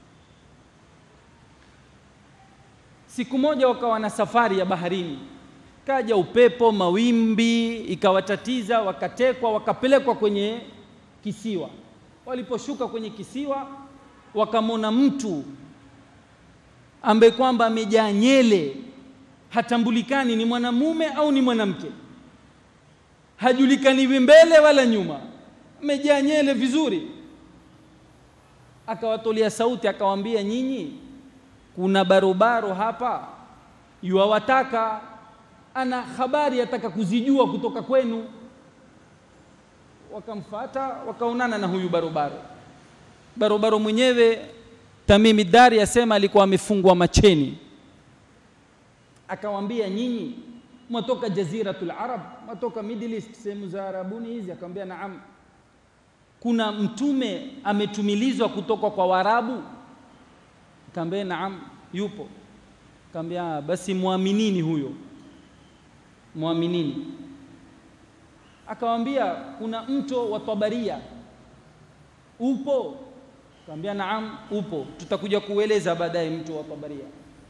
siku moja wakawa na safari ya baharini kaja upepo mawimbi ikawatatiza wakatekwa wakapelekwa kwenye kisiwa waliposhuka kwenye kisiwa wakamwona mtu ambaye kwamba amejaa nyele hatambulikani ni mwanamume au ni mwanamke hajulikaniwi mbele wala nyuma amejaa nyele vizuri akawatolea sauti akawaambia nyinyi kuna barobaro hapa yuwawataka ana habari ataka kuzijua kutoka kwenu wakamfata wakaonana na huyu barobaro barobaro mwenyewe Tamimi Dari asema alikuwa amefungwa macheni akawaambia nyinyi mwatoka jaziratul arab mwatoka middle east sehemu za arabuni hizi akamwambia naam kuna mtume ametumilizwa kutoka kwa warabu kaambia naam yupo kaambia basi muaminini huyo muaminini akawambia kuna mto wa Tabaria upo kaambia naam upo tutakuja kueleza baadaye mto wa Tabaria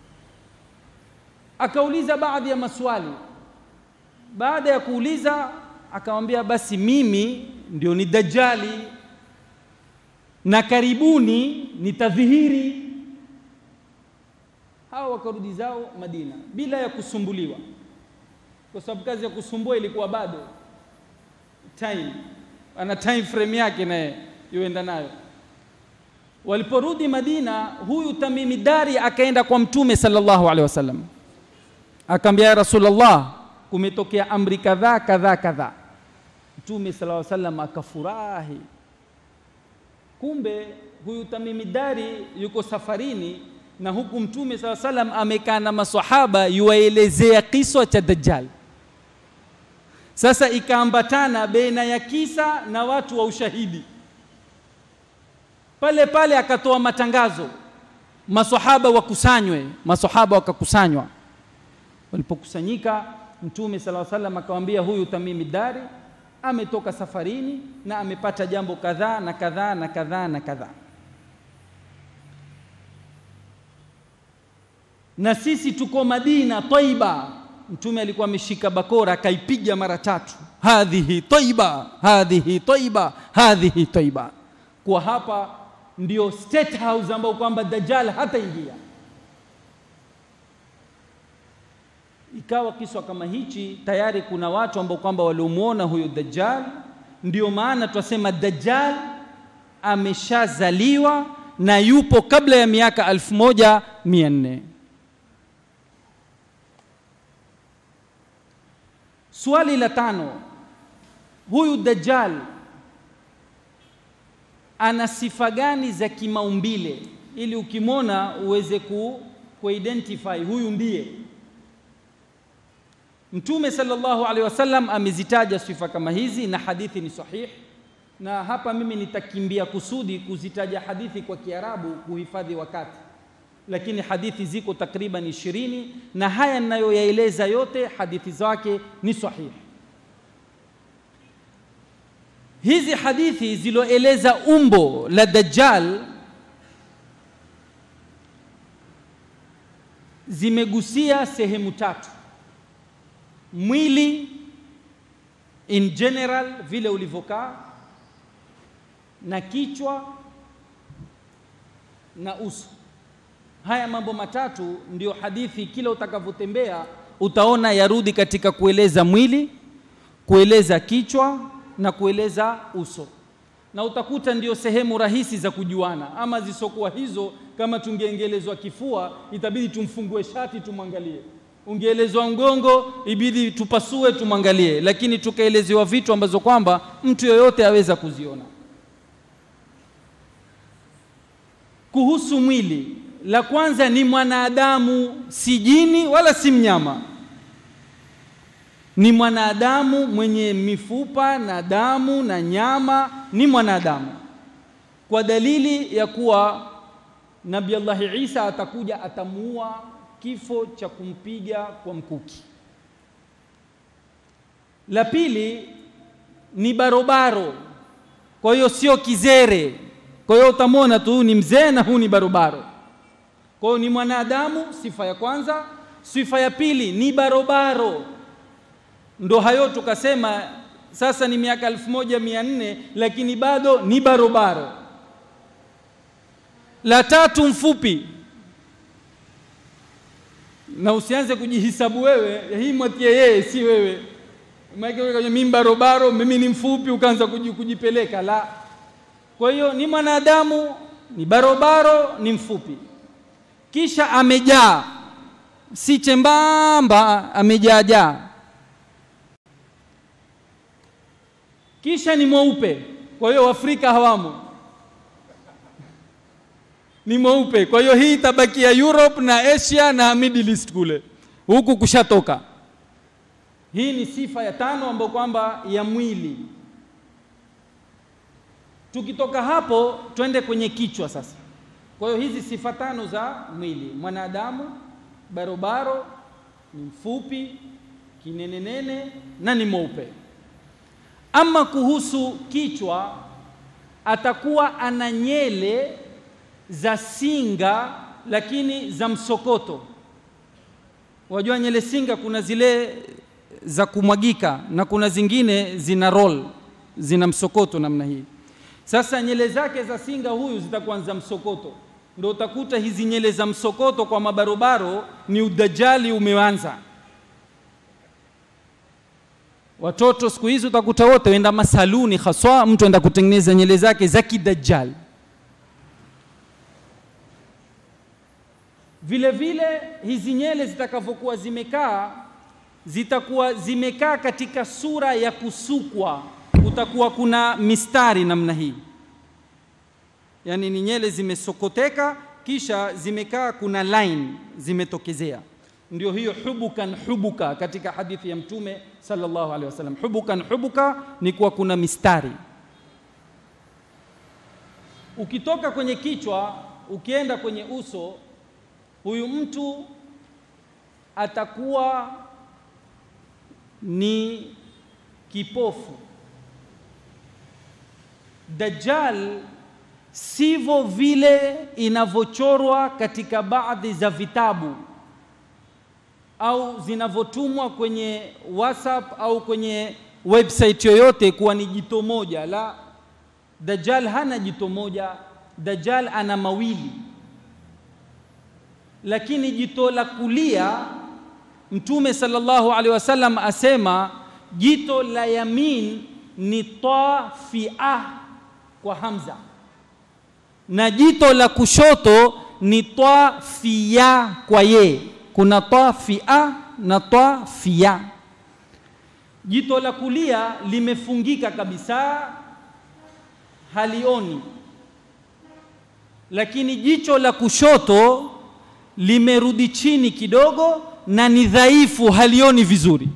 akauliza baadhi ya maswali baada ya kuuliza akamwambia basi mimi ndio ni dajjali na karibuni nitadhihiri hao wakarudi zao Madina bila ya kusumbuliwa kwa sababu kazi ya kusumbua ilikuwa bado time ana time frame yake naye yuenda nayo waliporudi Madina huyu Tamimi Dari akaenda kwa mtume sallallahu alaihi wasallam akamwambia ya Rasulullah kumetokea amri kadhaa kadhaa kadhaa mtume sallallahu alaihi wasallam akafurahi kumbe huyu Tamimi Dari yuko safarini na huku mtume sala salam amekaa na maswahaba yuwaelezea kiswa cha Dajjal. Sasa ikaambatana baina ya kisa na watu wa ushahidi. Pale pale akatoa matangazo, maswahaba wakusanywe, maswahaba wakakusanywa. Walipokusanyika, mtume sala salam akamwambia huyu Tamimi Dari ametoka safarini na amepata jambo kadhaa na kadhaa na kadhaa na kadhaa. na sisi tuko Madina Taiba mtume alikuwa ameshika bakora akaipiga mara tatu hadhihi taiba hadhihi taiba hadhihi taiba kwa hapa ndio state house ambao kwamba dajjal hataingia ikawa kiswa kama hichi tayari kuna watu ambao kwamba waliomwona huyo dajjal ndio maana twasema dajjal ameshazaliwa na yupo kabla ya miaka 1400 swali la tano huyu dajjal ana sifa gani za kimaumbile ili ukimwona uweze ku, kuidentify huyu ndiye mtume sallallahu alaihi wasallam amezitaja sifa kama hizi na hadithi ni sahih na hapa mimi nitakimbia kusudi kuzitaja hadithi kwa kiarabu kuhifadhi wakati lakini hadithi ziko takriban ishirini na haya ninayoyaeleza yote hadithi zake ni sahihi hizi hadithi ziloeleza umbo la dajjal zimegusia sehemu tatu mwili in general vile ulivyokaa na kichwa na uso haya mambo matatu ndio hadithi kila utakavyotembea utaona yarudi katika kueleza mwili kueleza kichwa na kueleza uso na utakuta ndio sehemu rahisi za kujuana ama zisokuwa hizo kama tungeengelezwa kifua itabidi tumfungue shati tumwangalie ungeelezwa mgongo ibidi tupasue tumwangalie lakini tukaelezewa vitu ambazo kwamba mtu yoyote aweza kuziona kuhusu mwili la kwanza ni mwanadamu si jini wala si mnyama ni mwanadamu mwenye mifupa na damu na nyama ni mwanadamu kwa dalili ya kuwa nabi allahi isa atakuja atamuua kifo cha kumpiga kwa mkuki la pili ni barobaro kwa hiyo sio kizere kwa hiyo utamwona tu ni mzee na huu ni barobaro kwa hiyo ni mwanadamu sifa ya kwanza sifa ya pili ni barobaro ndo hayo tukasema sasa ni miaka elfu moja mia nne lakini bado ni barobaro la tatu mfupi na usianze kujihisabu wewe hii mwatie yeye si wewe mimi barobaro mimi ni mfupi ukaanza kujipeleka la kwa hiyo ni mwanadamu ni barobaro ni mfupi kisha amejaa si chembamba amejaajaa kisha ni mweupe kwa hiyo Afrika hawamo ni mweupe kwa hiyo hii itabakia Europe na Asia na Middle East kule huku kushatoka hii ni sifa ya tano ambayo kwamba ya mwili tukitoka hapo twende kwenye kichwa sasa kwa hiyo hizi sifa tano za mwili mwanadamu barobaro ni mfupi kinenenene na ni mweupe ama kuhusu kichwa atakuwa ana nyele za singa lakini za msokoto wajua nyele singa kuna zile za kumwagika na kuna zingine zina roll zina msokoto namna hii sasa nyele zake za singa huyu zitakuwa za msokoto ndio utakuta hizi nyele za msokoto kwa mabarobaro ni udajali umeanza watoto siku hizi utakuta wote wenda masaluni haswa mtu enda kutengeneza nyele zake za kidajjal vile vile hizi nyele zitakavyokuwa zimekaa zitakuwa zimekaa katika sura ya kusukwa kutakuwa kuna mistari namna hii yaani ni nyele zimesokoteka kisha zimekaa kuna line zimetokezea ndio hiyo hubukan hubuka katika hadithi ya mtume sallallahu alaihi wasallam hubukan hubuka ni kuwa kuna mistari ukitoka kwenye kichwa ukienda kwenye uso huyu mtu atakuwa ni kipofu dajjal sivyo vile inavyochorwa katika baadhi za vitabu au zinavyotumwa kwenye WhatsApp au kwenye website yoyote kuwa ni jito moja. La, Dajjal hana jito moja, Dajjal ana mawili, lakini jito la kulia Mtume sallallahu alaihi wasallam asema jito la yamin ni tafia kwa hamza na jito la kushoto ni tafia kwa ye. Kuna tafia na tafia. Jito la kulia limefungika kabisa, halioni, lakini jicho la kushoto limerudi chini kidogo na ni dhaifu, halioni vizuri.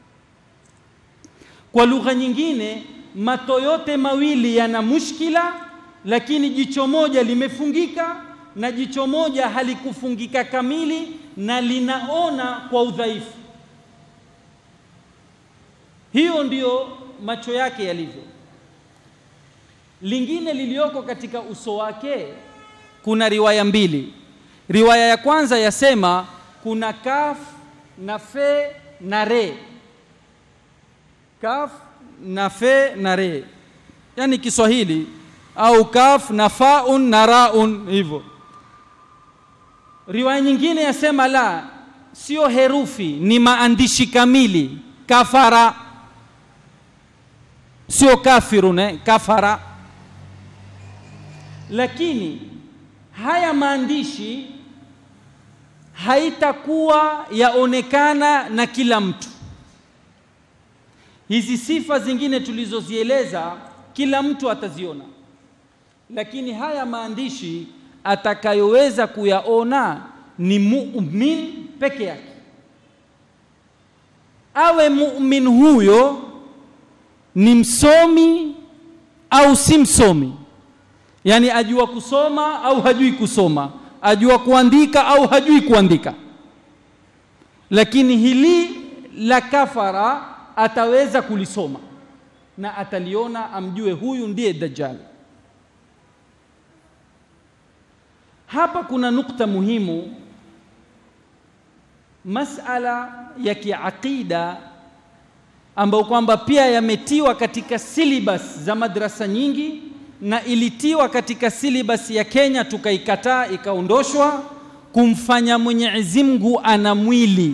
Kwa lugha nyingine, mato yote mawili yana mushkila, lakini jicho moja limefungika na jicho moja halikufungika kamili na linaona kwa udhaifu. Hiyo ndiyo macho yake yalivyo. Lingine lilioko katika uso wake, kuna riwaya mbili. Riwaya ya kwanza yasema kuna kaf na fe na re, kaf na fe na re, yani Kiswahili au kaf na faun na raun hivyo. Riwaya nyingine yasema la, sio herufi, ni maandishi kamili. Kafara sio kafirun, eh, kafara. Lakini haya maandishi haitakuwa yaonekana na kila mtu. Hizi sifa zingine tulizozieleza kila mtu ataziona, lakini haya maandishi atakayoweza kuyaona ni mumin peke yake. Awe mumin huyo ni msomi au si msomi, yaani ajua kusoma au hajui kusoma, ajua kuandika au hajui kuandika, lakini hili la kafara ataweza kulisoma na ataliona, amjue huyu ndiye Dajjal. Hapa kuna nukta muhimu, masala ya kiaqida ambayo kwamba pia yametiwa katika syllabus za madrasa nyingi na ilitiwa katika syllabus ya Kenya tukaikataa, ikaondoshwa, kumfanya Mwenyezi Mungu ana mwili.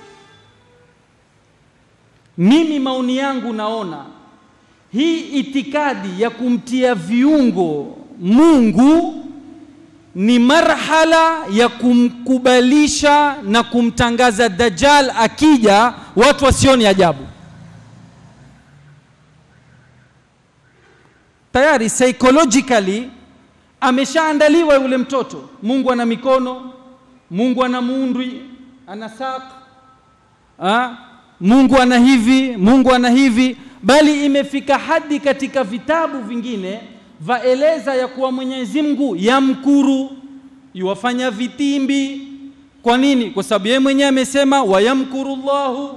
Mimi maoni yangu naona hii itikadi ya kumtia viungo Mungu ni marhala ya kumkubalisha na kumtangaza Dajjal akija, watu wasioni ajabu. Tayari psychologically ameshaandaliwa yule mtoto. Mungu ana mikono, Mungu ana muundwi, ana saq, ha? Mungu ana hivi, Mungu ana hivi, bali imefika hadi katika vitabu vingine vaeleza ya kuwa Mwenyezi Mungu yamkuru, yuwafanya vitimbi. Kwa nini? Kwa sababu yeye mwenyewe amesema wayamkuru Allahu.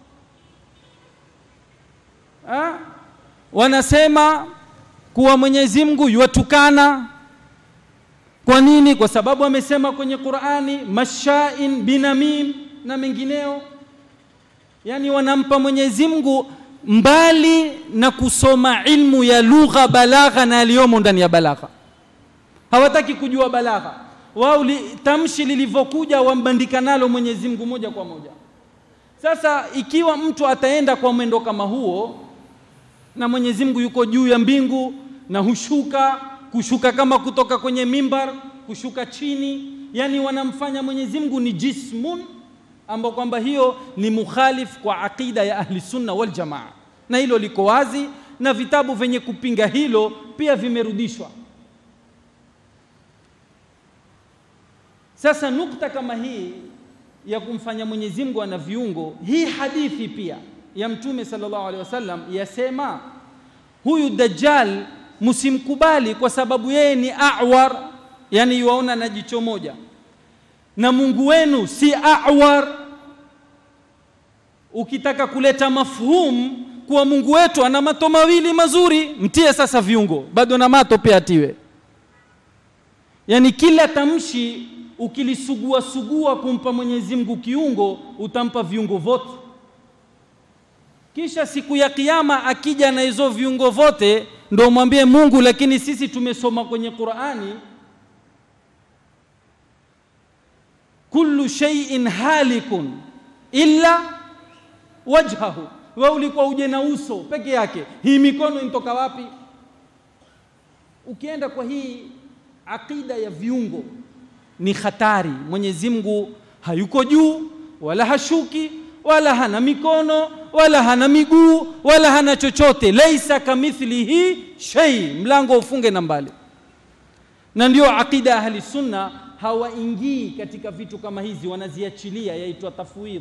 Ha? Wanasema kuwa Mwenyezi Mungu yuwatukana. Kwa nini? Kwa sababu amesema kwenye Qur'ani mashain binamim na mengineo. Yaani wanampa Mwenyezi Mungu mbali na kusoma ilmu ya lugha balagha na yaliyomo ndani ya balagha. Hawataki kujua balagha. Wao li, tamshi lilivyokuja wambandika nalo Mwenyezi Mungu moja kwa moja. Sasa ikiwa mtu ataenda kwa mwendo kama huo na Mwenyezi Mungu yuko juu ya mbingu na hushuka kushuka kama kutoka kwenye mimbar kushuka chini, yani wanamfanya Mwenyezi Mungu ni jismun ambao kwamba hiyo ni mukhalif kwa aqida ya ahli sunna wal jamaa, na hilo liko wazi, na vitabu vyenye kupinga hilo pia vimerudishwa. Sasa nukta kama hii ya kumfanya Mwenyezi Mungu ana viungo, hii hadithi pia ya Mtume sallallahu alaihi wasallam yasema huyu Dajjal msimkubali kwa sababu yeye ni awar, yani yuwaona na jicho moja, na Mungu wenu si awar. Ukitaka kuleta mafhum kuwa Mungu wetu ana mato mawili mazuri, mtie sasa viungo, bado na mato pia atiwe. Yani kila tamshi ukilisugua sugua kumpa Mwenyezi Mungu kiungo utampa viungo vyote kisha siku ya kiyama akija na hizo viungo vyote ndo mwambie Mungu lakini sisi tumesoma kwenye Qur'ani kullu shay'in halikun illa wajhahu wewe ulikuwa uje na uso peke yake hii mikono inatoka wapi ukienda kwa hii akida ya viungo ni hatari Mwenyezi Mungu hayuko juu wala hashuki wala hana mikono wala hana miguu wala hana chochote laisa kamithlihi shay mlango ufunge na mbali na ndio akida ya ahli sunna hawaingii katika vitu kama hizi wanaziachilia yaitwa tafwidh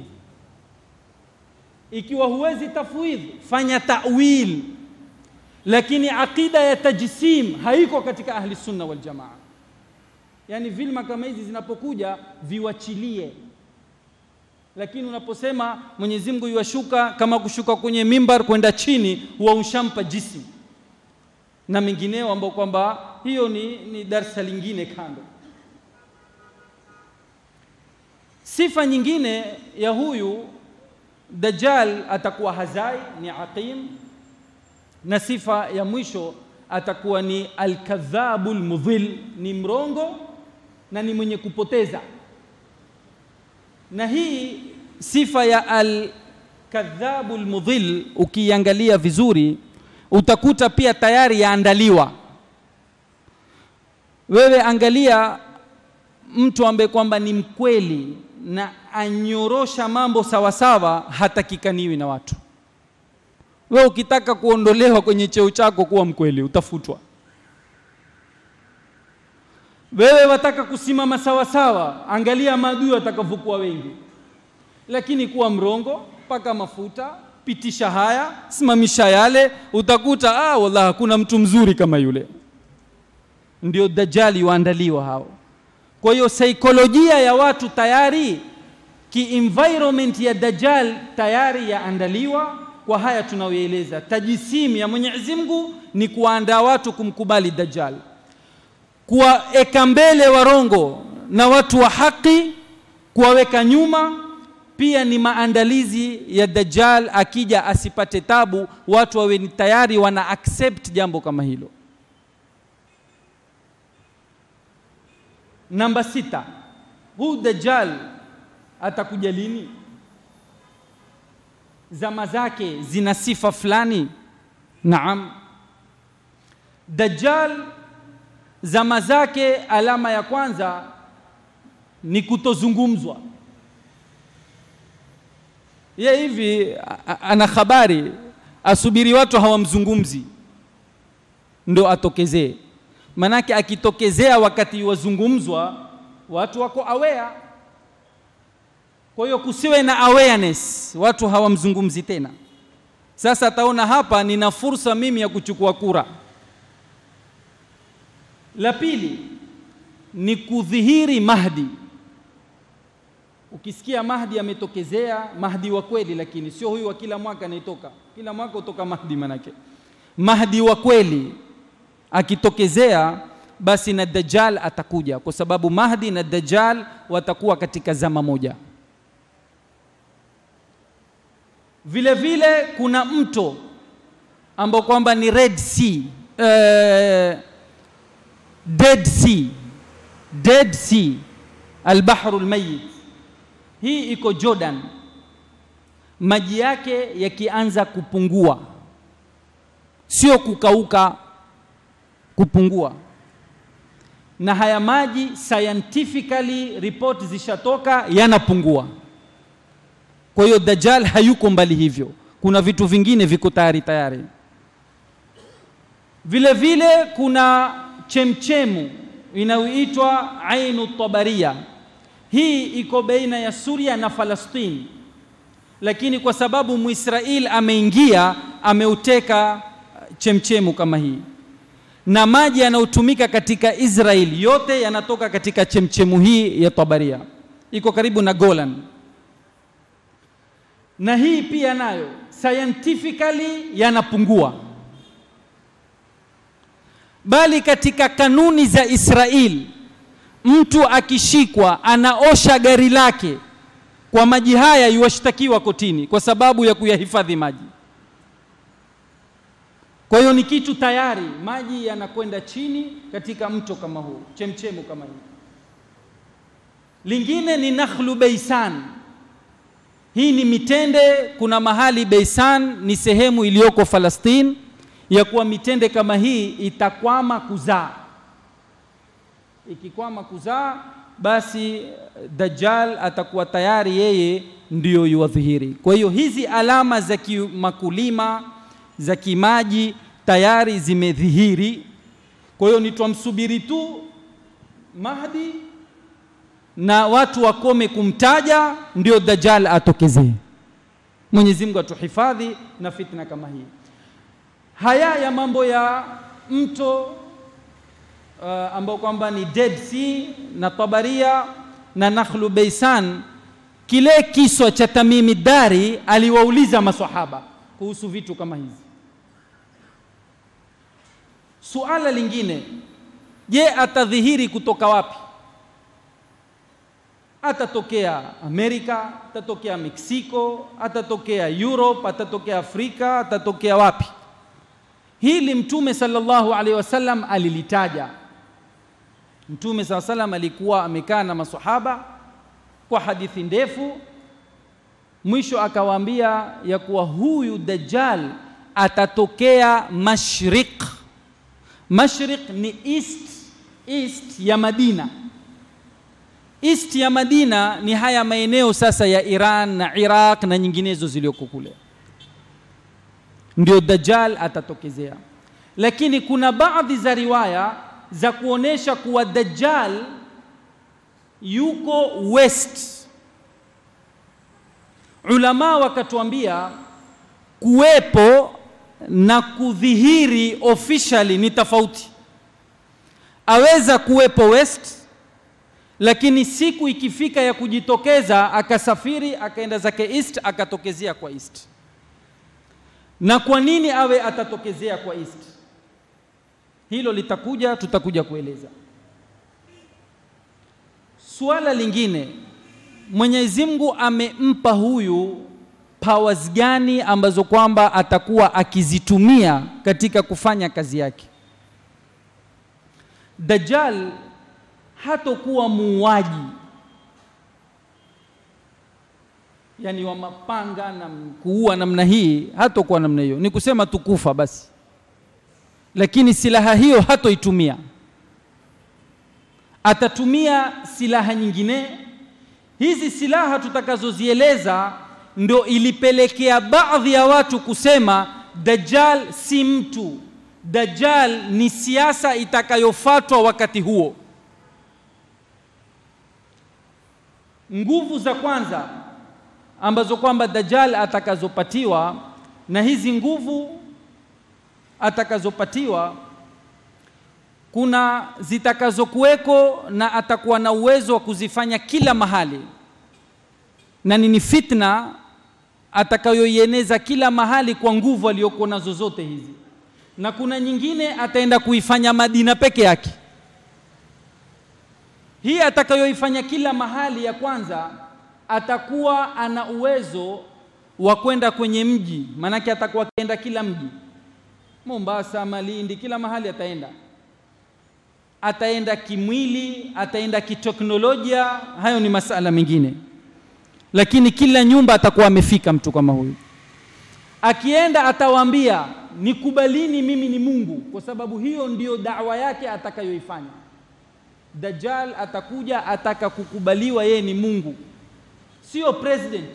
ikiwa huwezi tafwidh fanya ta'wil lakini akida ya tajsim haiko katika ahli sunna wal jamaa yani vilma kama hizi zinapokuja viwachilie lakini unaposema Mwenyezi Mungu yuwashuka kama kushuka kwenye mimbar kwenda chini huwa ushampa jismu na mengineo ambao kwamba hiyo ni, ni darsa lingine kando sifa nyingine ya huyu Dajjal atakuwa hazai ni aqim na sifa ya mwisho atakuwa ni alkadhabul mudhil ni mrongo na ni mwenye kupoteza na hii sifa ya alkadhabul mudhil ukiangalia vizuri utakuta pia tayari yaandaliwa wewe angalia mtu ambaye kwamba ni mkweli na anyorosha mambo sawasawa hatakikaniwi na watu wewe ukitaka kuondolewa kwenye cheo chako kuwa mkweli utafutwa wewe wataka kusimama sawasawa angalia maadui watakavyokuwa wengi lakini kuwa mrongo paka mafuta pitisha haya simamisha yale utakuta ah wallahi hakuna mtu mzuri kama yule ndio dajali waandaliwa hao kwa hiyo saikolojia ya watu tayari ki-environment ya dajjal tayari yaandaliwa kwa haya tunayoeleza tajisimu ya Mwenyezi Mungu ni kuandaa watu kumkubali dajjal kuwaeka mbele warongo na watu wa haki kuwaweka nyuma pia ni maandalizi ya dajjal akija asipate tabu watu wawe ni tayari wana accept jambo kama hilo namba sita huu dajjal atakuja lini zama zake zina sifa fulani naam dajjal zama zake alama ya kwanza ni kutozungumzwa ye hivi ana habari asubiri watu hawamzungumzi ndo atokezee manake akitokezea wakati wazungumzwa watu wako aware kwa hiyo kusiwe na awareness watu hawamzungumzi tena sasa ataona hapa nina fursa mimi ya kuchukua kura la pili ni kudhihiri mahdi ukisikia mahdi ametokezea mahdi wa kweli lakini sio huyu wa kila mwaka anaitoka kila mwaka utoka mahdi manake mahdi wa kweli akitokezea basi na dajjal atakuja kwa sababu mahdi na dajjal watakuwa katika zama moja vile vile kuna mto ambao kwamba ni red sea uh, dead sea dead sea albahru almayit hii iko jordan maji yake yakianza kupungua sio kukauka kupungua na haya maji scientifically report zishatoka yanapungua kwa hiyo dajjal hayuko mbali hivyo kuna vitu vingine viko tayari tayari vile vile kuna chemchemu inayoitwa ainu tabaria hii iko baina ya Suria na Falastini lakini kwa sababu Muisrael ameingia ameuteka chemchemu kama hii na maji yanayotumika katika Israel yote yanatoka katika chemchemu hii ya Tabaria iko karibu na Golan na hii pia nayo scientifically yanapungua bali katika kanuni za Israel mtu akishikwa anaosha gari lake kwa maji haya yuwashtakiwa kotini kwa sababu ya kuyahifadhi maji kwa hiyo ni kitu tayari maji yanakwenda chini katika mto kama huu chemchemu kama hii lingine ni nakhlu beisan hii ni mitende kuna mahali beisan ni sehemu iliyoko falastini ya kuwa mitende kama hii itakwama kuzaa ikikwama kuzaa basi dajjal atakuwa tayari yeye ndiyo yuwadhihiri kwa hiyo hizi alama za kimakulima za kimaji tayari zimedhihiri kwa hiyo ni twamsubiri tu mahdi na watu wakome kumtaja ndio dajjal atokezee mwenyezi mungu atuhifadhi na fitna kama hii haya ya mambo ya mto uh, ambao kwamba ni Dead Sea na Tabaria na Nakhlu Beisan, kile kiswa cha Tamimi Dari aliwauliza maswahaba kuhusu vitu kama hizi. Suala lingine, je, atadhihiri kutoka wapi? Atatokea Amerika, atatokea Meksiko, atatokea Europe, atatokea Afrika, atatokea wapi? Hili Mtume sallallahu alaihi wasallam alilitaja. Mtume saa salam alikuwa amekaa na masahaba kwa hadithi ndefu, mwisho akawaambia ya kuwa huyu Dajjal atatokea mashriq. Mashriq ni east, east ya Madina. East ya Madina ni haya maeneo sasa ya Iran na Iraq na nyinginezo zilioko kule, ndio Dajjal atatokezea. Lakini kuna baadhi za riwaya za kuonesha kuwa Dajjal yuko west. Ulama wakatuambia kuwepo na kudhihiri officially ni tofauti. Aweza kuwepo west, lakini siku ikifika ya kujitokeza akasafiri akaenda zake east akatokezea kwa east. Na kwa nini awe atatokezea kwa east? hilo litakuja tutakuja kueleza suala lingine mwenyezi mungu amempa huyu powers gani ambazo kwamba atakuwa akizitumia katika kufanya kazi yake dajjal hatokuwa muuaji yani wa mapanga na kuua namna hii hatokuwa namna hiyo ni kusema tukufa basi lakini silaha hiyo hatoitumia atatumia silaha nyingine hizi silaha tutakazozieleza ndo ilipelekea baadhi ya watu kusema dajjal si mtu dajjal ni siasa itakayofatwa wakati huo nguvu za kwanza ambazo kwamba dajjal atakazopatiwa na hizi nguvu atakazopatiwa kuna zitakazokuweko na atakuwa na uwezo wa kuzifanya kila mahali na ni fitna atakayoieneza kila mahali kwa nguvu aliyokuwa nazo zote hizi na kuna nyingine ataenda kuifanya Madina peke yake hii atakayoifanya kila mahali ya kwanza atakuwa ana uwezo wa kwenda kwenye mji maanake atakuwa akienda kila mji Mombasa, Malindi, kila mahali ataenda. Ataenda kimwili, ataenda kiteknolojia, hayo ni masala mengine, lakini kila nyumba atakuwa amefika mtu kama huyu. Akienda atawaambia nikubalini, mimi ni Mungu, kwa sababu hiyo ndiyo dawa yake atakayoifanya. Dajjal atakuja ataka kukubaliwa yeye ni Mungu, sio president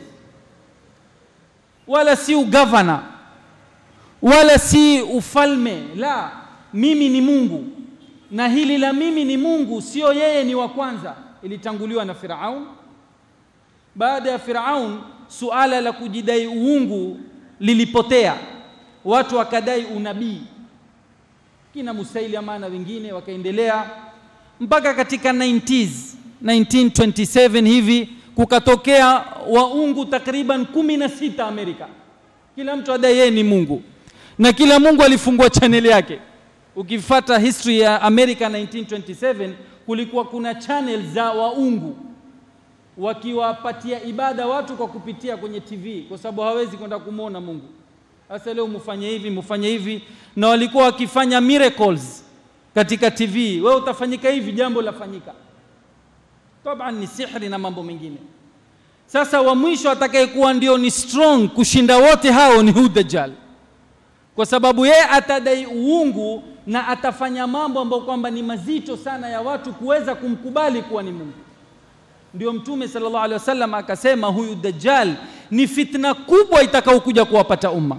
wala si ugavana wala si ufalme la mimi ni Mungu na hili la mimi ni Mungu sio yeye ni wa kwanza ilitanguliwa na Firaun baada ya Firaun suala la kujidai uungu lilipotea watu wakadai unabii kina Musailama na wengine wakaendelea mpaka katika 90s 1927 hivi kukatokea waungu takriban kumi na sita Amerika kila mtu adai yeye ni Mungu na kila Mungu alifungua chaneli yake ukifata history ya America 1927 kulikuwa kuna channel za waungu wakiwapatia ibada watu kwa kupitia kwenye TV kwa sababu hawezi kwenda kumwona Mungu. Sasa leo mufanye hivi, mufanye hivi, na walikuwa wakifanya miracles katika TV. Wewe utafanyika hivi, jambo lafanyika. Taban ni sihri na mambo mengine. Sasa wa mwisho atakayekuwa ndio ni strong kushinda wote hao ni huyu Dajjal, kwa sababu yeye atadai uungu na atafanya mambo ambayo kwamba ni mazito sana ya watu kuweza kumkubali kuwa ni Mungu. Ndio Mtume sallallahu alaihi wasallam akasema huyu Dajjal ni fitna kubwa itakayokuja kuwapata umma.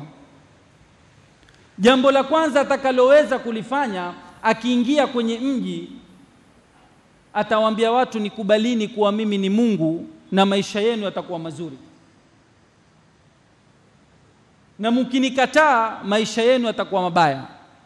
Jambo la kwanza atakaloweza kulifanya akiingia kwenye mji, atawaambia watu nikubalini kuwa mimi ni Mungu na maisha yenu yatakuwa mazuri, na mkinikataa maisha yenu yatakuwa mabaya.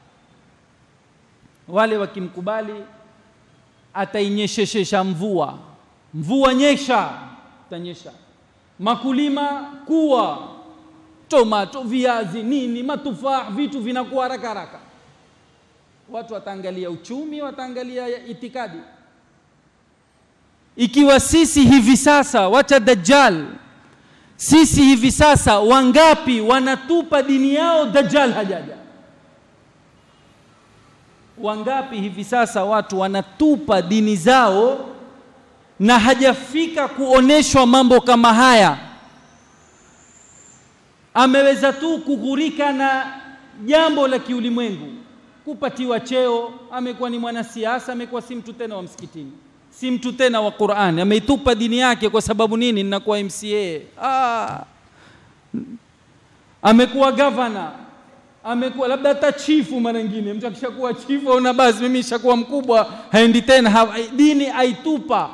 Wale wakimkubali, atainyesheshesha mvua, mvua nyesha, tanyesha makulima kuwa tomato, viazi, nini, matufaa, vitu vinakuwa haraka haraka. Watu wataangalia uchumi, wataangalia itikadi. Ikiwa sisi hivi sasa, wacha Dajjal, sisi hivi sasa wangapi wanatupa dini yao, Dajjal hajaja? Wangapi hivi sasa watu wanatupa dini zao na hajafika kuoneshwa mambo kama haya. Ameweza tu kughurika na jambo la kiulimwengu, kupatiwa cheo. Amekuwa ni mwanasiasa, amekuwa si mtu tena wa msikitini, si mtu tena wa Qur'ani. Ameitupa dini yake kwa sababu nini? Ninakuwa MCA. Ah, amekuwa gavana, amekuwa labda hata chifu. Mara nyingine mtu akishakuwa chifu aona basi mimi nishakuwa mkubwa, haendi tena ha, dini aitupa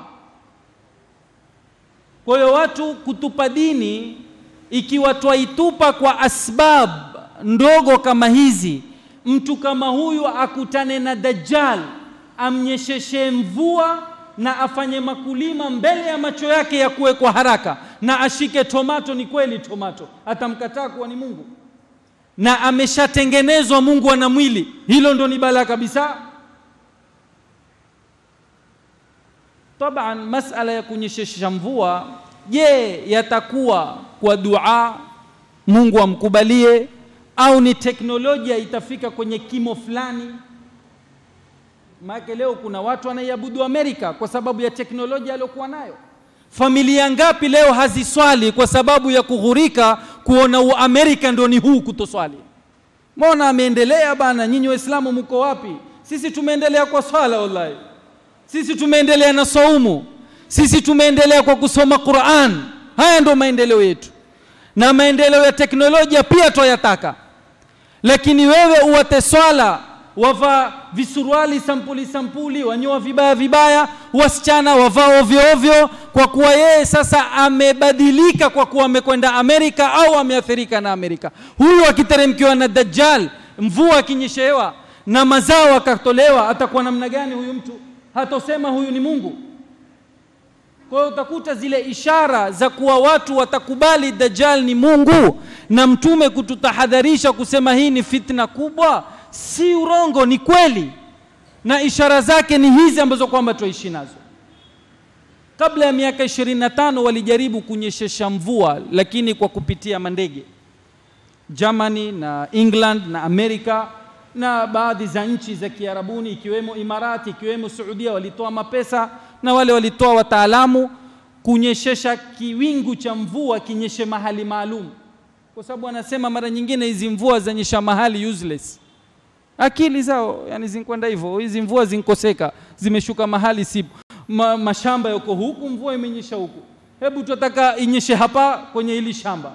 kwa hiyo watu kutupa dini, ikiwa twaitupa kwa asbab ndogo kama hizi, mtu kama huyu akutane na Dajjal, amnyesheshe mvua na afanye makulima mbele ya macho yake ya kuwe kwa haraka, na ashike tomato, ni kweli tomato, atamkataa kuwa ni Mungu na ameshatengenezwa Mungu ana mwili, hilo ndo ni balaa kabisa. Taban, masala ya kunyeshesha mvua, je, yatakuwa kwa dua Mungu amkubalie au ni teknolojia itafika kwenye kimo fulani? Maana leo kuna watu wanaiabudu Amerika kwa sababu ya teknolojia aliyokuwa nayo. Familia ngapi leo haziswali kwa sababu ya kughurika kuona Uamerika ndio ni huu kutoswali? Mbona ameendelea bana? Nyinyi Waislamu mko wapi? Sisi tumeendelea kwa swala wallahi sisi tumeendelea na saumu, sisi tumeendelea kwa kusoma Qur'an. Haya ndio maendeleo yetu, na maendeleo ya teknolojia pia twayataka. Lakini wewe uwate swala, wavaa visuruali sampuli sampuli, wanyoa vibaya vibaya, wasichana wavaa ovyo ovyo, kwa kuwa yeye sasa amebadilika, kwa kuwa amekwenda Amerika au ameathirika na Amerika. Huyu akiteremkiwa na Dajjal, mvua akinyeshewa na mazao akatolewa, atakuwa namna gani huyu mtu? hatosema huyu ni Mungu. Kwa hiyo utakuta zile ishara za kuwa watu watakubali Dajjal ni Mungu na Mtume kututahadharisha kusema hii ni fitna kubwa, si urongo, ni kweli, na ishara zake ni hizi ambazo kwamba tuishi nazo. Kabla ya miaka 25 walijaribu kunyeshesha mvua, lakini kwa kupitia mandege. Germany na England na Amerika na baadhi za nchi za Kiarabuni ikiwemo Imarati ikiwemo Saudia walitoa mapesa na wale walitoa wataalamu kunyeshesha kiwingu cha mvua kinyeshe mahali maalum, kwa sababu wanasema mara nyingine hizi mvua zanyesha mahali useless. Akili zao yani zinkwenda hivyo, hizi mvua zinkoseka, zimeshuka mahali sipo. Ma, mashamba yako huku, mvua imenyesha huku, hebu tunataka inyeshe hapa kwenye hili shamba.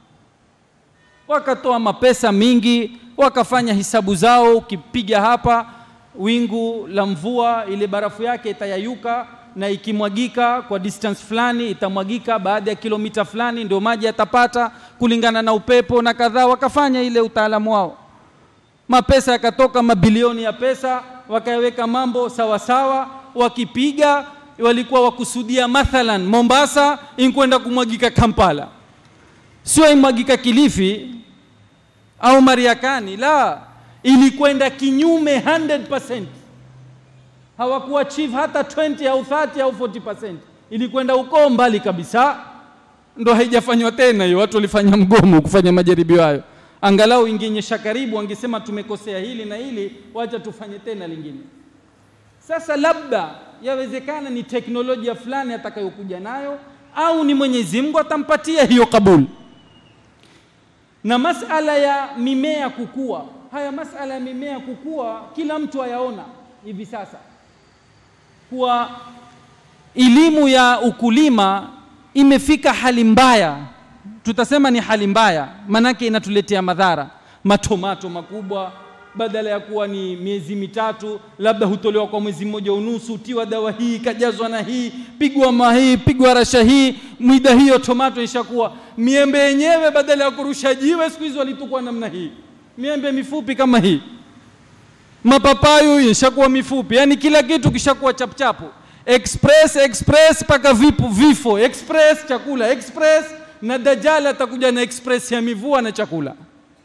Wakatoa mapesa mingi wakafanya hisabu zao, ukipiga hapa wingu la mvua, ile barafu yake itayayuka na ikimwagika kwa distance fulani itamwagika baada ya kilomita fulani, ndio maji yatapata kulingana na upepo na kadhaa. Wakafanya ile utaalamu wao, mapesa yakatoka, mabilioni ya pesa, wakaweka mambo sawa sawa. Wakipiga walikuwa wakusudia mathalan Mombasa inkwenda kumwagika Kampala, sio imwagika Kilifi au Mariakani, la ilikwenda kinyume 100% hawakuachieve hata 20 au 30 au 40%, ilikwenda uko mbali kabisa. Ndo haijafanywa tena hiyo, watu walifanya mgomo kufanya majaribio hayo. Angalau ingenyesha karibu, wangesema tumekosea hili na hili, wacha tufanye tena lingine. Sasa labda yawezekana ni teknolojia fulani atakayokuja nayo, au ni Mwenyezi Mungu atampatia hiyo kabuli. Na masala ya mimea kukua, haya masala ya mimea kukua, kila mtu ayaona hivi sasa kuwa elimu ya ukulima imefika hali mbaya, tutasema ni hali mbaya, manake inatuletea madhara. Matomato makubwa badala ya kuwa ni miezi mitatu, labda hutolewa kwa mwezi mmoja unusu, utiwa dawa hii, kajazwa na hii, pigwa ma hii, pigwa rasha hii, mwida hiyo tomato ishakuwa. Miembe yenyewe badala ya kurusha jiwe, siku hizo walitukua namna hii, miembe mifupi kama hii mapapayu ishakuwa mifupi, yani kila kitu kishakuwa chapchapu, express express mpaka vipo vifo, express chakula express, na Dajjal atakuja na express ya mivua na chakula.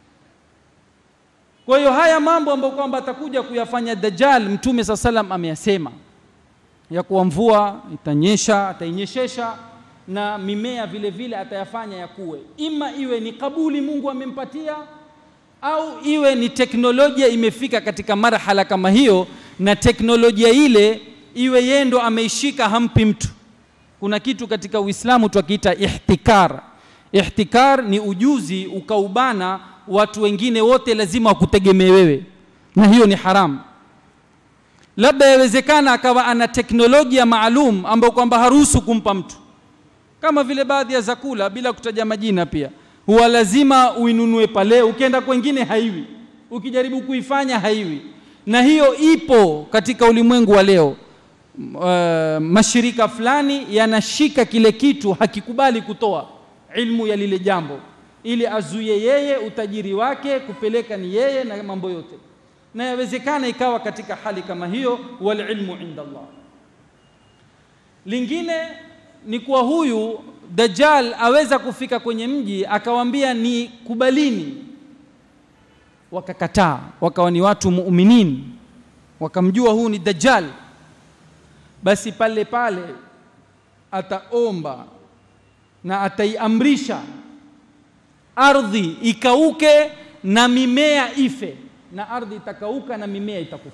Kwa hiyo haya mambo ambayo kwamba atakuja kuyafanya Dajjal, Mtume saa salam ameyasema ya kuwa mvua itanyesha, atainyeshesha na mimea vile vile atayafanya yakuwe, ima iwe ni kabuli Mungu amempatia au iwe ni teknolojia imefika katika marhala kama hiyo, na teknolojia ile iwe yeye ndo ameishika, hampi mtu. Kuna kitu katika Uislamu twakiita ihtikar. Ihtikar ni ujuzi ukaubana watu wengine wote lazima wakutegemee wewe, na hiyo ni haramu. Labda yawezekana akawa ana teknolojia maalum ambayo kwamba haruhusu kumpa mtu, kama vile baadhi ya zakula, bila kutaja majina pia huwa lazima uinunue pale, ukienda kwengine haiwi, ukijaribu kuifanya haiwi. Na hiyo ipo katika ulimwengu wa leo. Uh, mashirika fulani yanashika kile kitu, hakikubali kutoa ilmu ya lile jambo, ili azuie yeye utajiri wake, kupeleka ni yeye na mambo yote, na yawezekana ikawa katika hali kama hiyo, wal ilmu inda Allah. Lingine ni kuwa huyu Dajjal aweza kufika kwenye mji akawambia ni kubalini, wakakataa, wakawa ni watu muuminin, wakamjua huu ni Dajjal. Basi pale pale ataomba na ataiamrisha ardhi ikauke na mimea ife, na ardhi itakauka na mimea itakufa.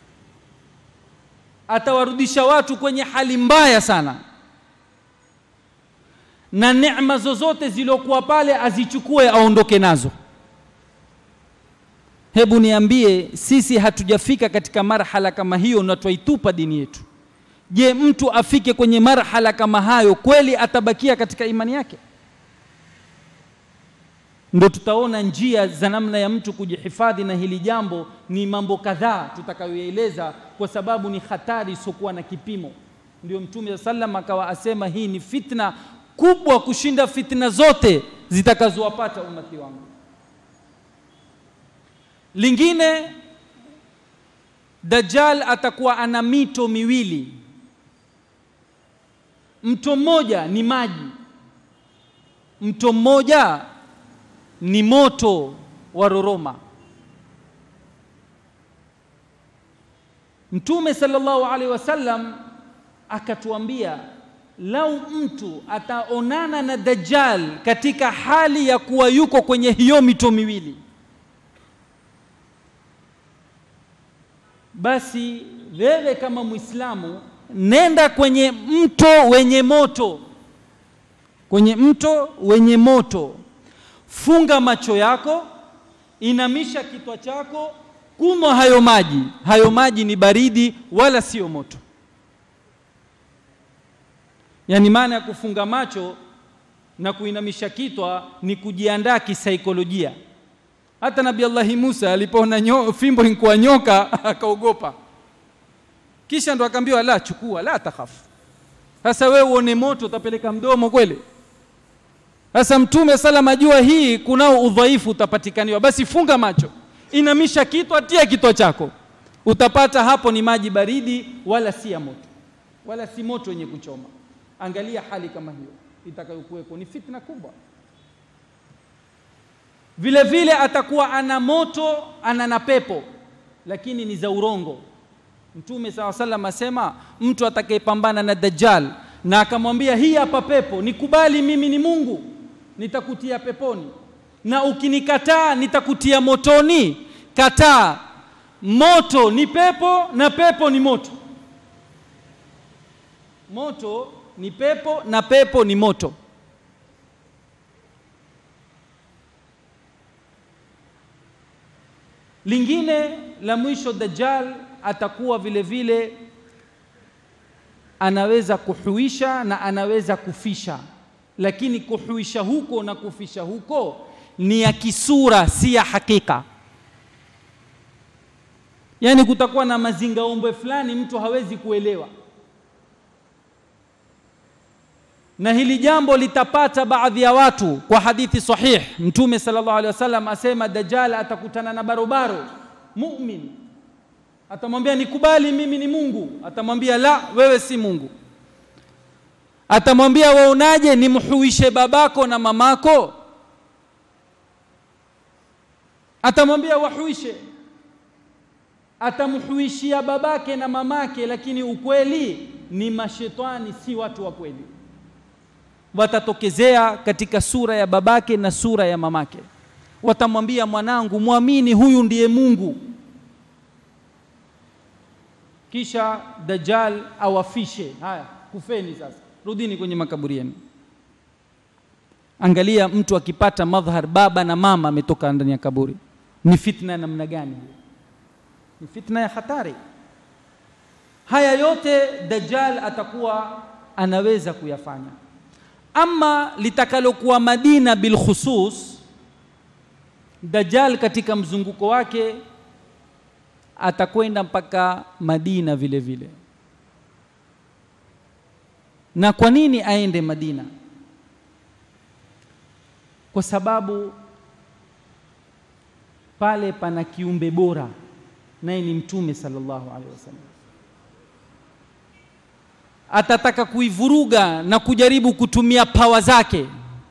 Atawarudisha watu kwenye hali mbaya sana na neema zozote zilizokuwa pale azichukue aondoke nazo. Hebu niambie, sisi hatujafika katika marhala kama hiyo na twaitupa dini yetu. Je, mtu afike kwenye marhala kama hayo, kweli atabakia katika imani yake? Ndo tutaona njia za namna ya mtu kujihifadhi na hili jambo. Ni mambo kadhaa tutakayoeleza, kwa sababu ni hatari isiokuwa na kipimo. Ndio Mtume sallam akawa asema hii ni fitna kubwa kushinda fitna zote zitakazowapata umati wangu. Lingine, Dajjal atakuwa ana mito miwili. Mto mmoja ni maji, mto mmoja ni moto wa Roroma. Mtume sallallahu alaihi wasallam akatuambia lau mtu ataonana na Dajjal katika hali ya kuwa yuko kwenye hiyo mito miwili, basi wewe kama Muislamu nenda kwenye mto wenye moto, kwenye mto wenye moto, funga macho yako, inamisha kitwa chako, kunywa hayo maji. Hayo maji ni baridi, wala sio moto. Yaani maana ya kufunga macho na kuinamisha kitwa ni kujiandaa kisaikolojia. Hata Nabii Allahi Musa alipoona nyo, fimbo inkuwa nyoka akaogopa, kisha ndo akaambiwa la, chukua, la takhafu. Sasa wewe uone moto utapeleka mdomo kweli? Sasa Mtume salam ajua hii kunao udhaifu utapatikaniwa, basi funga macho, inamisha kitwa, tia kitwa chako, utapata hapo ni maji baridi, wala si ya moto, wala si moto wenye kuchoma. Angalia hali kama hiyo itakayokuweko, ni fitna kubwa. vile vile atakuwa ana moto ana na pepo lakini ni za urongo mtume saa salam asema mtu atakayepambana na dajjal na akamwambia hii hapa pepo nikubali mimi ni mungu nitakutia peponi na ukinikataa nitakutia motoni kataa moto ni pepo na pepo ni moto moto ni pepo na pepo ni moto lingine la mwisho dajjal atakuwa vile vile anaweza kuhuisha na anaweza kufisha lakini kuhuisha huko na kufisha huko ni ya kisura si ya hakika yaani kutakuwa na mazingaombwe fulani mtu hawezi kuelewa na hili jambo litapata baadhi ya watu kwa hadithi sahih mtume sallallahu alaihi wasallam asema dajjal atakutana na barobaro mu'min atamwambia nikubali mimi ni Mungu atamwambia la wewe si Mungu atamwambia waonaje nimhuishe babako na mamako atamwambia wahuishe atamhuishia babake na mamake lakini ukweli ni mashetani si watu wa kweli watatokezea katika sura ya babake na sura ya mamake watamwambia mwanangu mwamini huyu ndiye Mungu kisha dajjal awafishe haya kufeni sasa rudini kwenye makaburi yenu angalia mtu akipata madhhar baba na mama ametoka ndani ya kaburi ni fitna namna gani ni fitna ya hatari haya yote dajjal atakuwa anaweza kuyafanya ama litakalokuwa madina bilkhusus dajjal katika mzunguko wake atakwenda mpaka Madina vile vile. Na kwa nini aende Madina? Kwa sababu pale pana kiumbe bora naye ni Mtume sallallahu alaihi wasallam. Atataka kuivuruga na kujaribu kutumia pawa zake,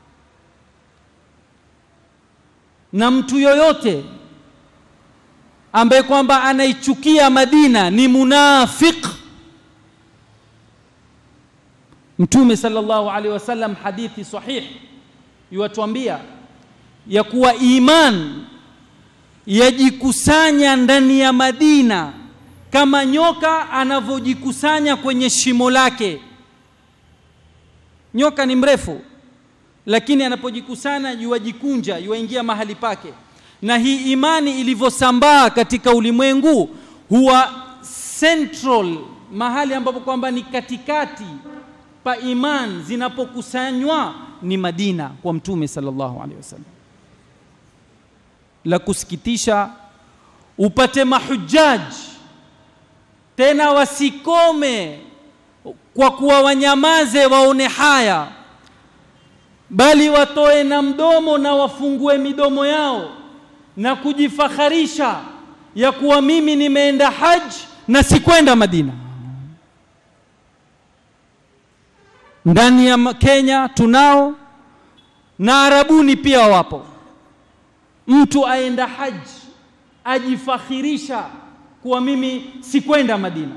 na mtu yoyote ambaye kwamba anaichukia Madina ni munafiq. Mtume sallallahu alaihi wasallam, hadithi sahih yuwatuambia ya kuwa iman yajikusanya ndani ya Madina kama nyoka anavyojikusanya kwenye shimo lake. Nyoka ni mrefu, lakini anapojikusanya yuwajikunja, yuwaingia mahali pake na hii imani ilivyosambaa katika ulimwengu huwa central mahali ambapo kwamba ni katikati pa iman zinapokusanywa ni Madina kwa mtume sallallahu alaihi wasallam. La kusikitisha upate mahujaji tena wasikome kwa kuwa wanyamaze waone haya, bali watoe na mdomo na wafungue midomo yao na kujifakharisha ya kuwa mimi nimeenda haji na sikwenda Madina. Ndani ya Kenya tunao na Arabuni pia wapo. Mtu aenda haji ajifakhirisha kuwa mimi sikwenda Madina,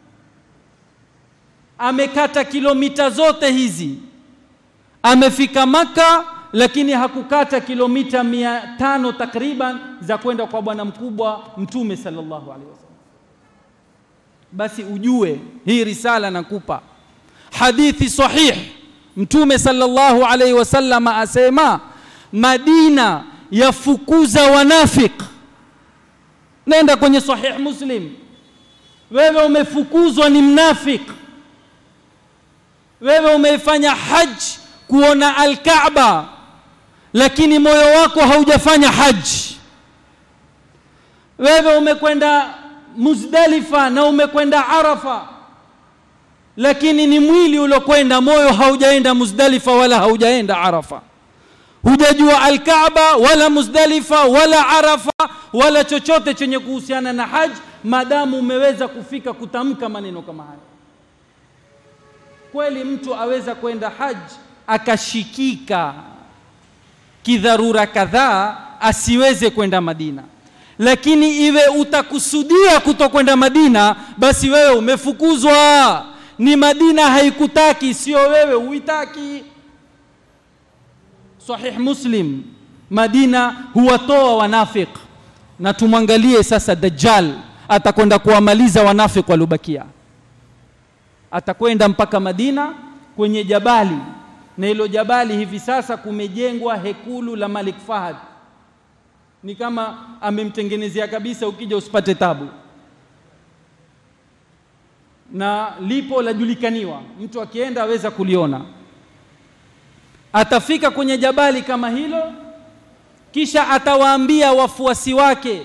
amekata kilomita zote hizi, amefika Maka lakini hakukata kilomita mia tano takriban za kwenda kwa bwana mkubwa Mtume sallallahu alaihi wasallam. Basi ujue hii risala nakupa hadithi sahih. Mtume sallallahu alaihi wasallam asema Madina yafukuza wanafik. Nenda kwenye sahih Muslim, wewe umefukuzwa ni mnafik, wewe umeifanya haji kuona Al-Kaaba lakini moyo wako haujafanya haji. Wewe umekwenda Muzdalifa na umekwenda Arafa, lakini ni mwili uliokwenda, moyo haujaenda Muzdalifa wala haujaenda Arafa. Hujajua Al-Kaaba wala Muzdalifa wala Arafa wala chochote chenye kuhusiana na haji, madamu umeweza kufika kutamka maneno kama haya. Kweli mtu aweza kwenda haji akashikika kidharura kadhaa asiweze kwenda Madina, lakini iwe utakusudia kutokwenda Madina, basi wewe umefukuzwa. Ni Madina haikutaki, sio wewe huitaki. Sahih Muslim, Madina huwatoa wanafik, na tumwangalie sasa Dajjal atakwenda kuwamaliza wanafik waliobakia. Atakwenda mpaka Madina kwenye jabali, na hilo jabali hivi sasa kumejengwa hekulu la Malik Fahad. Ni kama amemtengenezea kabisa, ukija usipate tabu, na lipo lajulikaniwa, mtu akienda aweza kuliona atafika kwenye jabali kama hilo, kisha atawaambia wafuasi wake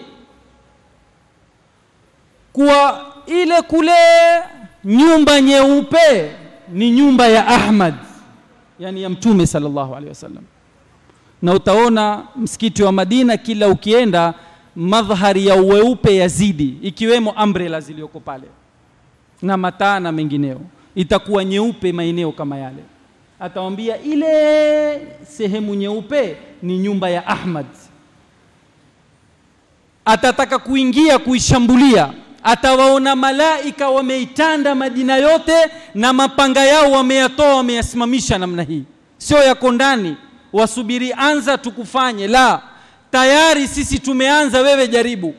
kuwa ile kule nyumba nyeupe ni nyumba ya Ahmad, yani ya Mtume sallallahu alaihi wasallam. Na utaona msikiti wa Madina kila ukienda, madhhari ya uweupe yazidi, ikiwemo umbrella zilizoko pale na mataa na mengineo, itakuwa nyeupe maeneo kama yale atawambia ile sehemu nyeupe ni nyumba ya Ahmad. Atataka kuingia kuishambulia, atawaona malaika wameitanda Madina yote na mapanga yao wameyatoa, wameyasimamisha namna hii, sio yako ndani wasubiri anza tukufanye, la, tayari sisi tumeanza, wewe jaribu.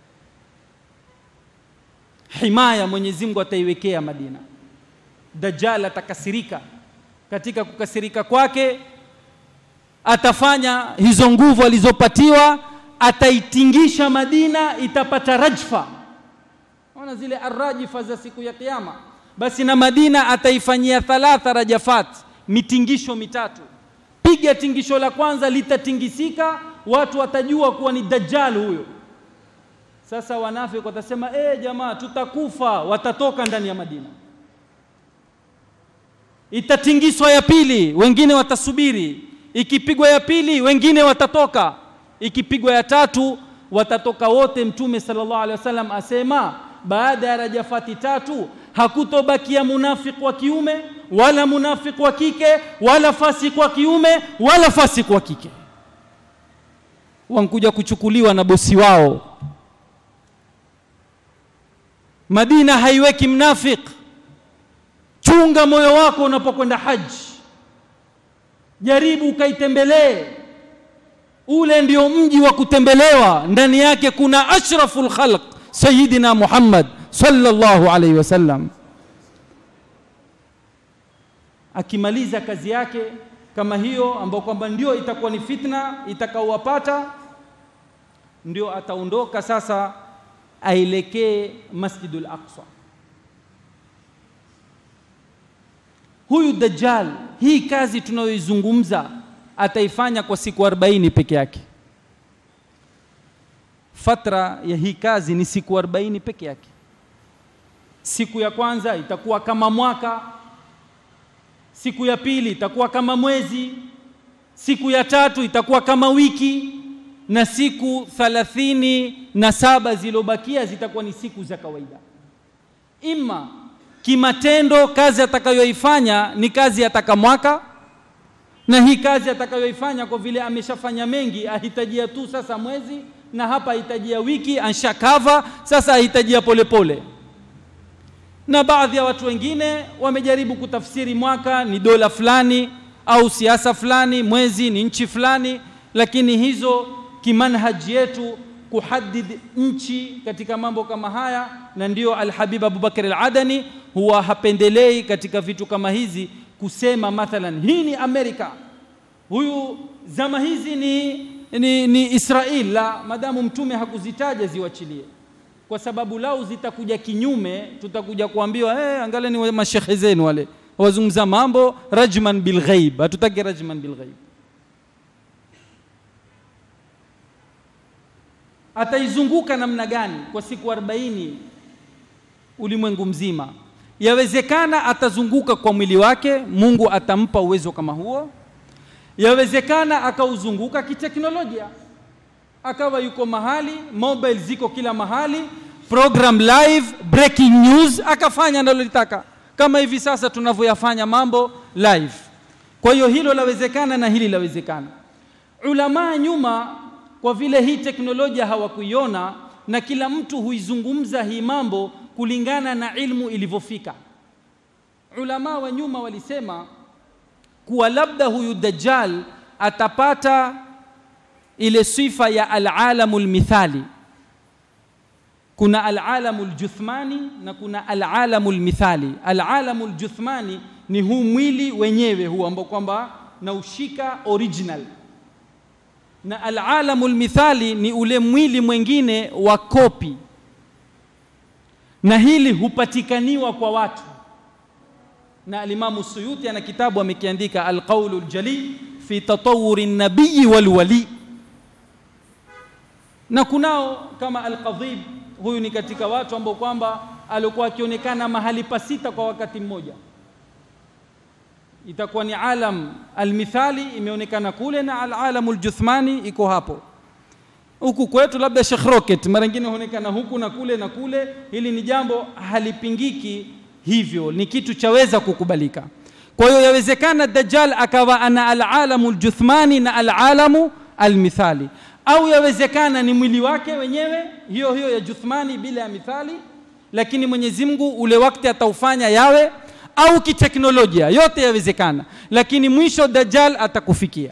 Himaya Mwenyezi Mungu ataiwekea Madina. Dajjal atakasirika katika kukasirika kwake atafanya hizo nguvu alizopatiwa, ataitingisha Madina, itapata rajfa. Ona zile arrajifa za siku ya Kiyama, basi na Madina ataifanyia thalatha rajafat, mitingisho mitatu. Piga tingisho la kwanza, litatingisika, watu watajua kuwa ni Dajjal huyo. Sasa wanafiki watasema eh, jamaa tutakufa, watatoka ndani ya Madina itatingiswa ya pili, wengine watasubiri. Ikipigwa ya pili, wengine watatoka. Ikipigwa ya tatu, watatoka wote. Mtume sallallahu alaihi wasallam asema baada ya rajafati tatu hakutobakia munafiki wa kiume wala munafiki wa kike wala fasiki wa kiume wala fasiki wa kike, wankuja kuchukuliwa na bosi wao. Madina haiweki mnafiki Chunga moyo wako unapokwenda haji, jaribu ukaitembelee. Ule ndio mji wa kutembelewa, ndani yake kuna ashraful khalq Sayyidina Muhammad sallallahu alaihi wasallam. Akimaliza kazi yake kama hiyo, ambayo kwamba ndio itakuwa ni fitna itakaowapata, ndio ataondoka sasa aelekee Masjidul Aqsa. Huyu Dajjal, hii kazi tunayoizungumza ataifanya kwa siku 40 peke yake. Fatra ya hii kazi ni siku 40 peke yake. Siku ya kwanza itakuwa kama mwaka, siku ya pili itakuwa kama mwezi, siku ya tatu itakuwa kama wiki, na siku thalathini na saba zilizobakia zitakuwa ni siku za kawaida. Ima kimatendo kazi atakayoifanya ni kazi ataka mwaka, na hii kazi atakayoifanya kwa vile ameshafanya mengi, ahitajia tu sasa mwezi, na hapa ahitajia wiki, anshakava sasa, ahitajia polepole. Na baadhi ya watu wengine wamejaribu kutafsiri mwaka ni dola fulani au siasa fulani, mwezi ni nchi fulani, lakini hizo kimanhaji yetu kuhadid nchi katika mambo kama haya, na ndio Alhabib Abubakar Al-Adani huwa hapendelei katika vitu kama hizi kusema mathalan hii ni Amerika, huyu zama hizi ni, ni, ni Israel. La, madamu mtume hakuzitaja ziwachilie, kwa sababu lau zitakuja kinyume tutakuja kuambiwa hey, angalia ni mashekhe zenu wale wazungumza mambo rajman bilghaib. Hatutaki rajman bilghaib. ataizunguka namna gani kwa siku 40 ulimwengu mzima? Yawezekana atazunguka kwa mwili wake, Mungu atampa uwezo kama huo. Yawezekana akauzunguka kiteknolojia, akawa yuko mahali, mobile ziko kila mahali, program live, breaking news, akafanya analolitaka kama hivi sasa tunavyoyafanya mambo live. Kwa hiyo hilo lawezekana na hili lawezekana. Ulamaa nyuma kwa vile hii teknolojia hawakuiona na kila mtu huizungumza hii mambo kulingana na ilmu ilivyofika. Ulama wa nyuma walisema kuwa labda huyu Dajjal atapata ile sifa ya alalamul mithali. Kuna alalamul juthmani na kuna alalamul mithali. Alalamul juthmani ni huu mwili wenyewe huu ambao kwamba naushika original na alalamul mithali ni ule mwili mwingine wa kopi, na hili hupatikaniwa kwa watu. Na Alimamu Suyuti ana kitabu amekiandika Alqaulu Ljali fi tatawuri nabiyi walwali, na kunao kama Alqadhib, huyu ni katika watu ambao kwamba alikuwa akionekana mahali pasita kwa wakati mmoja itakuwa ni alam almithali imeonekana kule na alalamu aljuthmani iko hapo huku kwetu labda Sheikh Rocket mara nyingine huonekana huku na kule na kule hili ni jambo halipingiki hivyo ni kitu chaweza kukubalika kwa hiyo yawezekana dajjal akawa ana alalamu aljuthmani na alalamu almithali au yawezekana ni mwili wake wenyewe hiyo hiyo ya juthmani bila ya mithali lakini Mwenyezi Mungu ule wakati ataufanya yawe au kiteknolojia, yote yawezekana, lakini mwisho Dajjal atakufikia.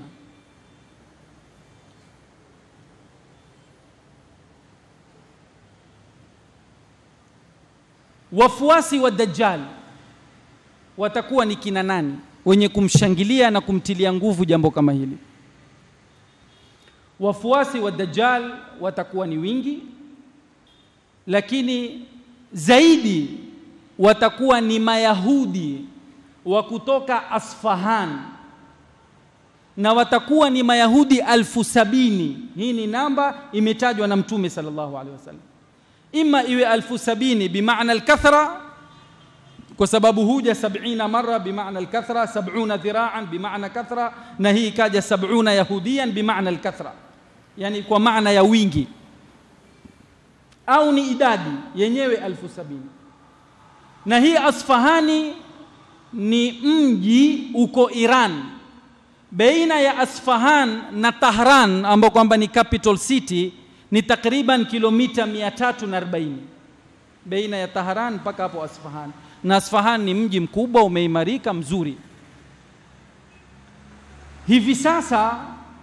Wafuasi wa Dajjal watakuwa ni kina nani wenye kumshangilia na kumtilia nguvu jambo kama hili? Wafuasi wa Dajjal watakuwa ni wingi, lakini zaidi watakuwa ni Mayahudi wa kutoka Asfahan na watakuwa ni Mayahudi alfu sabini. Hii ni namba imetajwa na Mtume sallallahu alaihi wasallam, ima iwe alfu sabini bimaana alkathra, kwa sababu huja sabina mara bimaana alkathra, sabuna dhiraan bimaana kathra, na hii ikaja sabuna yahudiyan bimaana alkathra, yani kwa maana ya wingi, au ni idadi yenyewe alfu sabini na hii Asfahani ni mji uko Iran, baina ya Asfahan na Tahran ambao kwamba ni capital city ni takriban kilomita 340 baina ya Tahran mpaka hapo Asfahan, na Asfahan ni mji mkubwa umeimarika mzuri. Hivi sasa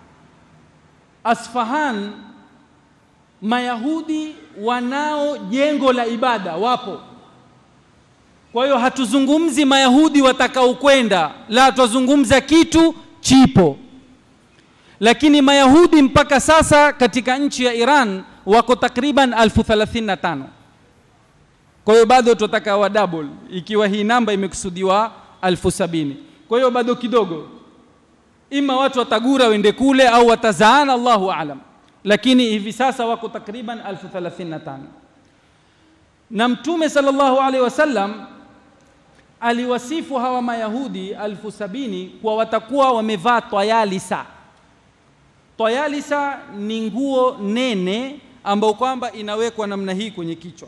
Asfahan Mayahudi wanao jengo la ibada, wapo kwa hiyo hatuzungumzi Mayahudi watakaokwenda, la, twazungumza kitu chipo. Lakini Mayahudi mpaka sasa katika nchi ya Iran wako takriban elfu thelathini na tano. Kwa hiyo bado tunataka wa double, ikiwa hii namba imekusudiwa elfu sabini. Kwa hiyo bado kidogo, ima watu watagura wende kule au watazaana, Allahu aalam, lakini hivi sasa wako takriban elfu thelathini na tano na Mtume sallallahu alaihi wasallam aliwasifu hawa Mayahudi elfu sabini kwa watakuwa wamevaa tayalisa. Tayalisa ni nguo nene ambayo kwamba inawekwa namna hii kwenye kichwa,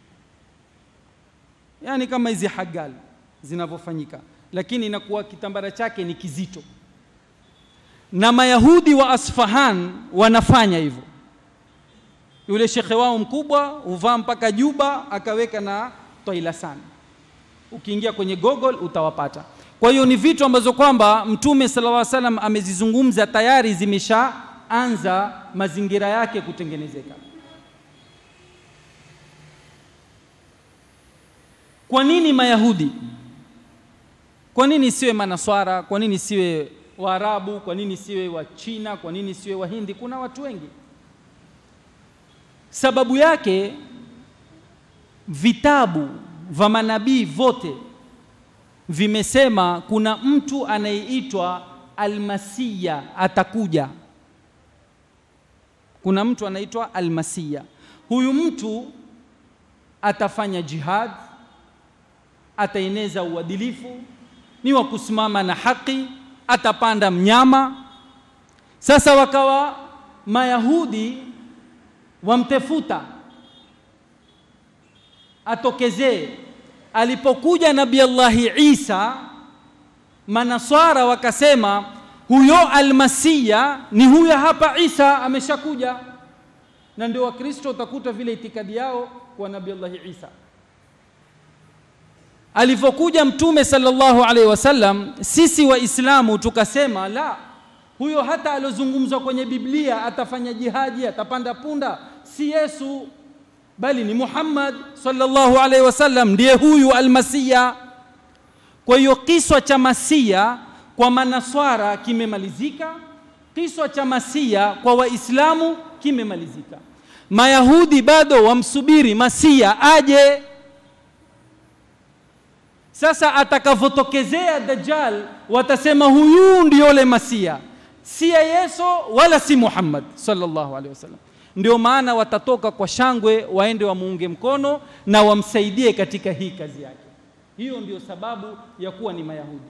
yaani kama hizi hagal zinavyofanyika, lakini inakuwa kitambara chake ni kizito, na Mayahudi wa Asfahan wanafanya hivyo. Yule shekhe wao mkubwa huvaa mpaka juba akaweka na toilasan ukiingia kwenye Google utawapata. Kwa hiyo ni vitu ambazo kwamba Mtume sallallahu alaihi wasallam amezizungumza tayari, zimeshaanza mazingira yake kutengenezeka. Kwa nini Mayahudi? Kwa nini siwe Manaswara? Kwa nini siwe Waarabu? Kwa nini siwe wa China? Kwa nini siwe Wahindi? Kuna watu wengi. Sababu yake vitabu vya manabii vote vimesema kuna mtu anayeitwa Almasiya atakuja. Kuna mtu anaitwa Almasiya. Huyu mtu atafanya jihad, ataeneza uadilifu, ni wa kusimama na haki, atapanda mnyama. Sasa wakawa Mayahudi wamtefuta atokezee. Alipokuja Nabii Allahi Isa, Manaswara wakasema huyo almasia ni huyo hapa Isa ameshakuja, na ndio Wakristo utakuta vile itikadi yao kwa Nabii Allahi Isa alivyokuja Mtume sallallahu alaihi wasallam, sisi Waislamu tukasema la, huyo hata aliozungumzwa kwenye Biblia atafanya jihadi, atapanda punda, si Yesu bali ni Muhammad sallallahu alaihi wasallam, ndiye huyu almasia. Kwa hiyo kiswa cha masia kwa manaswara kimemalizika, kiswa cha masia kwa Waislamu kimemalizika. Mayahudi bado wamsubiri masia aje. Sasa atakavyotokezea Dajjal, watasema huyu ndio yule masia, si Yesu wala si Muhammad sallallahu alaihi wasallam. Ndio maana watatoka kwa shangwe, waende wamuunge mkono na wamsaidie katika hii kazi yake. Hiyo ndio sababu ya kuwa ni Mayahudi.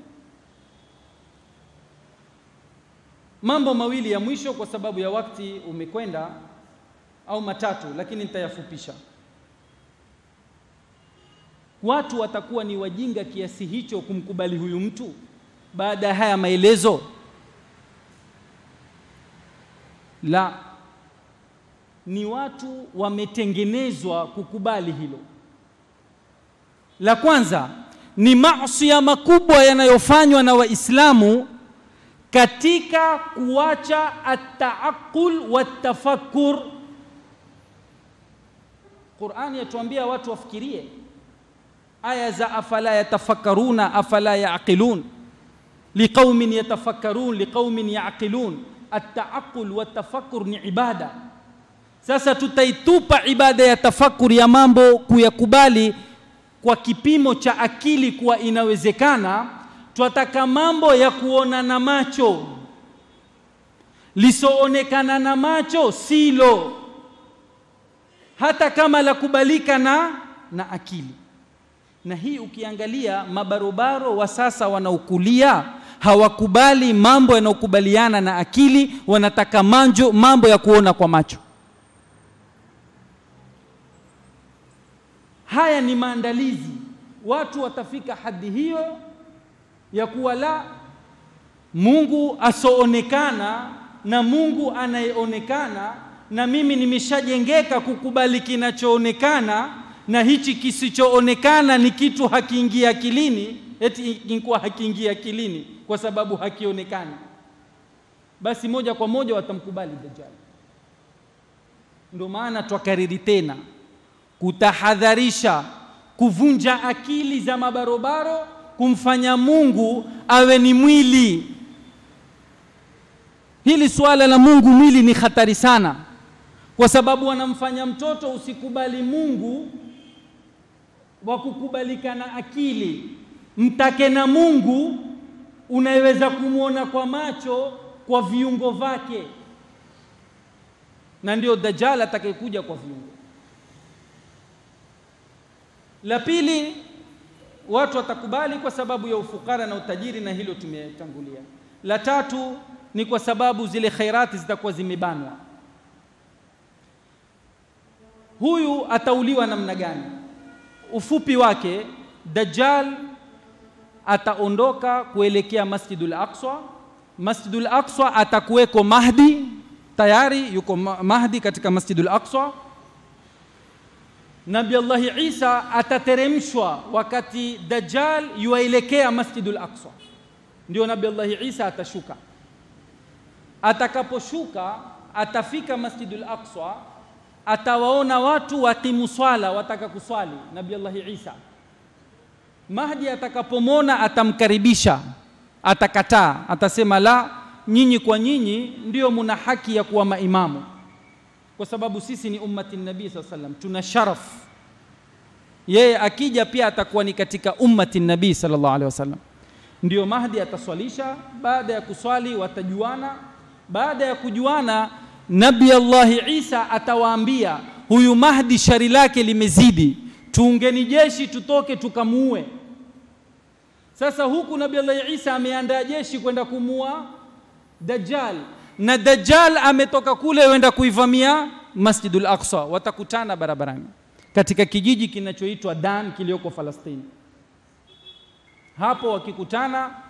Mambo mawili ya mwisho, kwa sababu ya wakati umekwenda, au matatu, lakini nitayafupisha. Watu watakuwa ni wajinga kiasi hicho kumkubali huyu mtu baada ya haya maelezo? La, ni watu wametengenezwa kukubali hilo. La kwanza ni maasi makubwa yanayofanywa na Waislamu katika kuacha ataaqul wa tafakkur. Qur'ani yatuambia watu wafikirie, aya za afala yatafakkaruna afala yaqilun liqaumin yatafakkarun liqaumin yaqilun. Ataaqul wa tafakkur ni ibada. Sasa tutaitupa ibada ya tafakuri ya mambo kuyakubali kwa kipimo cha akili kuwa inawezekana. Twataka mambo ya kuona na macho, lisoonekana na macho silo, hata kama la kubalika na, na akili. Na hii ukiangalia mabarobaro wa sasa wanaokulia hawakubali mambo yanayokubaliana na akili, wanataka manjo mambo ya kuona kwa macho. Haya ni maandalizi, watu watafika hadi hiyo ya kuwa la Mungu asoonekana na Mungu anayeonekana, na mimi nimeshajengeka kukubali kinachoonekana, na hichi kisichoonekana ni kitu hakiingia akilini, eti ingekuwa hakiingia akilini kwa sababu hakionekani, basi moja kwa moja watamkubali Dajjal. Ndio maana twakariri tena kutahadharisha kuvunja akili za mabarobaro, kumfanya Mungu awe ni mwili. Hili suala la Mungu mwili ni hatari sana, kwa sababu wanamfanya mtoto usikubali Mungu wa kukubalika na akili, mtake na Mungu unaweza kumwona kwa macho, kwa viungo vyake, na ndio Dajjal atakayekuja kwa viungo la pili, watu watakubali kwa sababu ya ufukara na utajiri, na hilo tumetangulia. La tatu ni kwa sababu zile khairati zitakuwa zimebanwa. Huyu atauliwa namna gani? Ufupi wake, Dajjal ataondoka kuelekea Masjidul Aqsa. Masjidul Aqsa atakuweko Mahdi, tayari yuko Mahdi katika Masjidul Aqsa. Nabi Allahi Isa atateremshwa wakati Dajjal yuaelekea Masjidul Aqsa, ndio Nabi Allahi Isa atashuka. Atakaposhuka atafika Masjidul Aqsa, atawaona watu wakimu swala, wataka kuswali. Nabi Allahi Isa Mahdi atakapomwona atamkaribisha, atakataa, atasema la, nyinyi kwa nyinyi ndio muna haki ya kuwa maimamu kwa sababu sisi ni ummati nabii saa sallam, tuna sharaf. Yeye akija pia atakuwa ni katika ummati nabii sallallahu alaihi wasallam. Ndio Mahdi ataswalisha. Baada ya kuswali watajuana. Baada ya kujuana, Nabi Allahi Isa atawaambia huyu Mahdi shari lake limezidi, tuungeni jeshi tutoke tukamuue. Sasa huku Nabi Allahi Isa ameandaa jeshi kwenda kumuua Dajjal na Dajjal ametoka kule wenda kuivamia Masjidul Aqsa. Watakutana barabarani katika kijiji kinachoitwa Dan kilioko Falastini. Hapo wakikutana,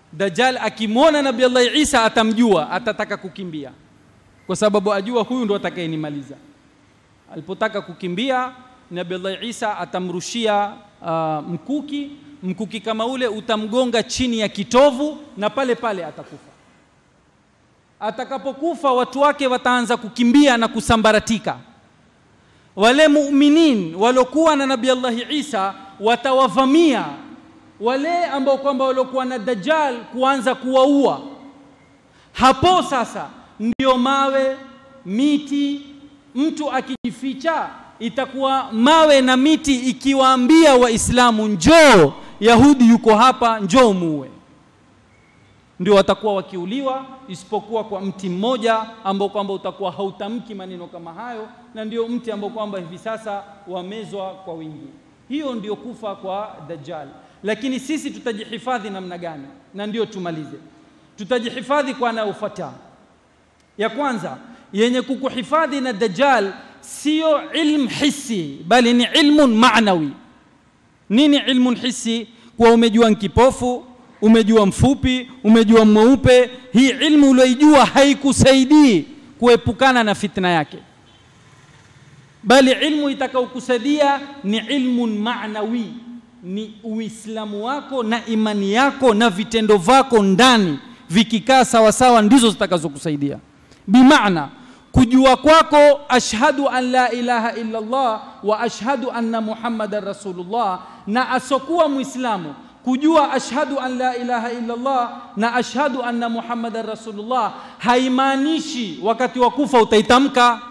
Dajjal akimwona Nabii Allah Isa atamjua, atataka kukimbia, kwa sababu ajua huyu ndo atakayenimaliza. Alipotaka kukimbia, Nabii Allah Isa atamrushia uh, mkuki. Mkuki kama ule utamgonga chini ya kitovu na pale pale atakufa. Atakapokufa, watu wake wataanza kukimbia na kusambaratika. Wale muuminin waliokuwa na Nabii Allah Isa watawavamia wale ambao kwamba waliokuwa na Dajjal kuanza kuwaua. Hapo sasa ndio mawe, miti, mtu akijificha itakuwa mawe na miti ikiwaambia Waislamu njoo, Yahudi yuko hapa, njoo muue. Ndio watakuwa wakiuliwa, isipokuwa kwa mti mmoja ambao kwamba utakuwa hautamki maneno kama hayo, na ndio mti ambao kwamba hivi sasa wamezwa kwa wingi. Hiyo ndio kufa kwa Dajjal. Lakini sisi tutajihifadhi namna gani? Na ndio tumalize, tutajihifadhi kwa anayofuata. Ya kwanza yenye kukuhifadhi na Dajjal sio ilm hissi, bali ni ilmun maanawi. Nini ilmun hissi? Kuwa umejua nkipofu, umejua mfupi, umejua mweupe. Hii ilmu ulioijua haikusaidii kuepukana na fitna yake, bali ilmu itakaokusaidia ni ilmun maanawi ni Uislamu wako na imani yako na vitendo vyako ndani vikikaa sawasawa, ndizo zitakazokusaidia. Bimaana kujua kwako ashhadu an la ilaha illa Allah wa ashhadu anna Muhammadan rasulullah, na asokuwa Muislamu kujua ashhadu an la ilaha illa Allah na ashhadu anna Muhammadan rasulullah haimaanishi wakati wa kufa utaitamka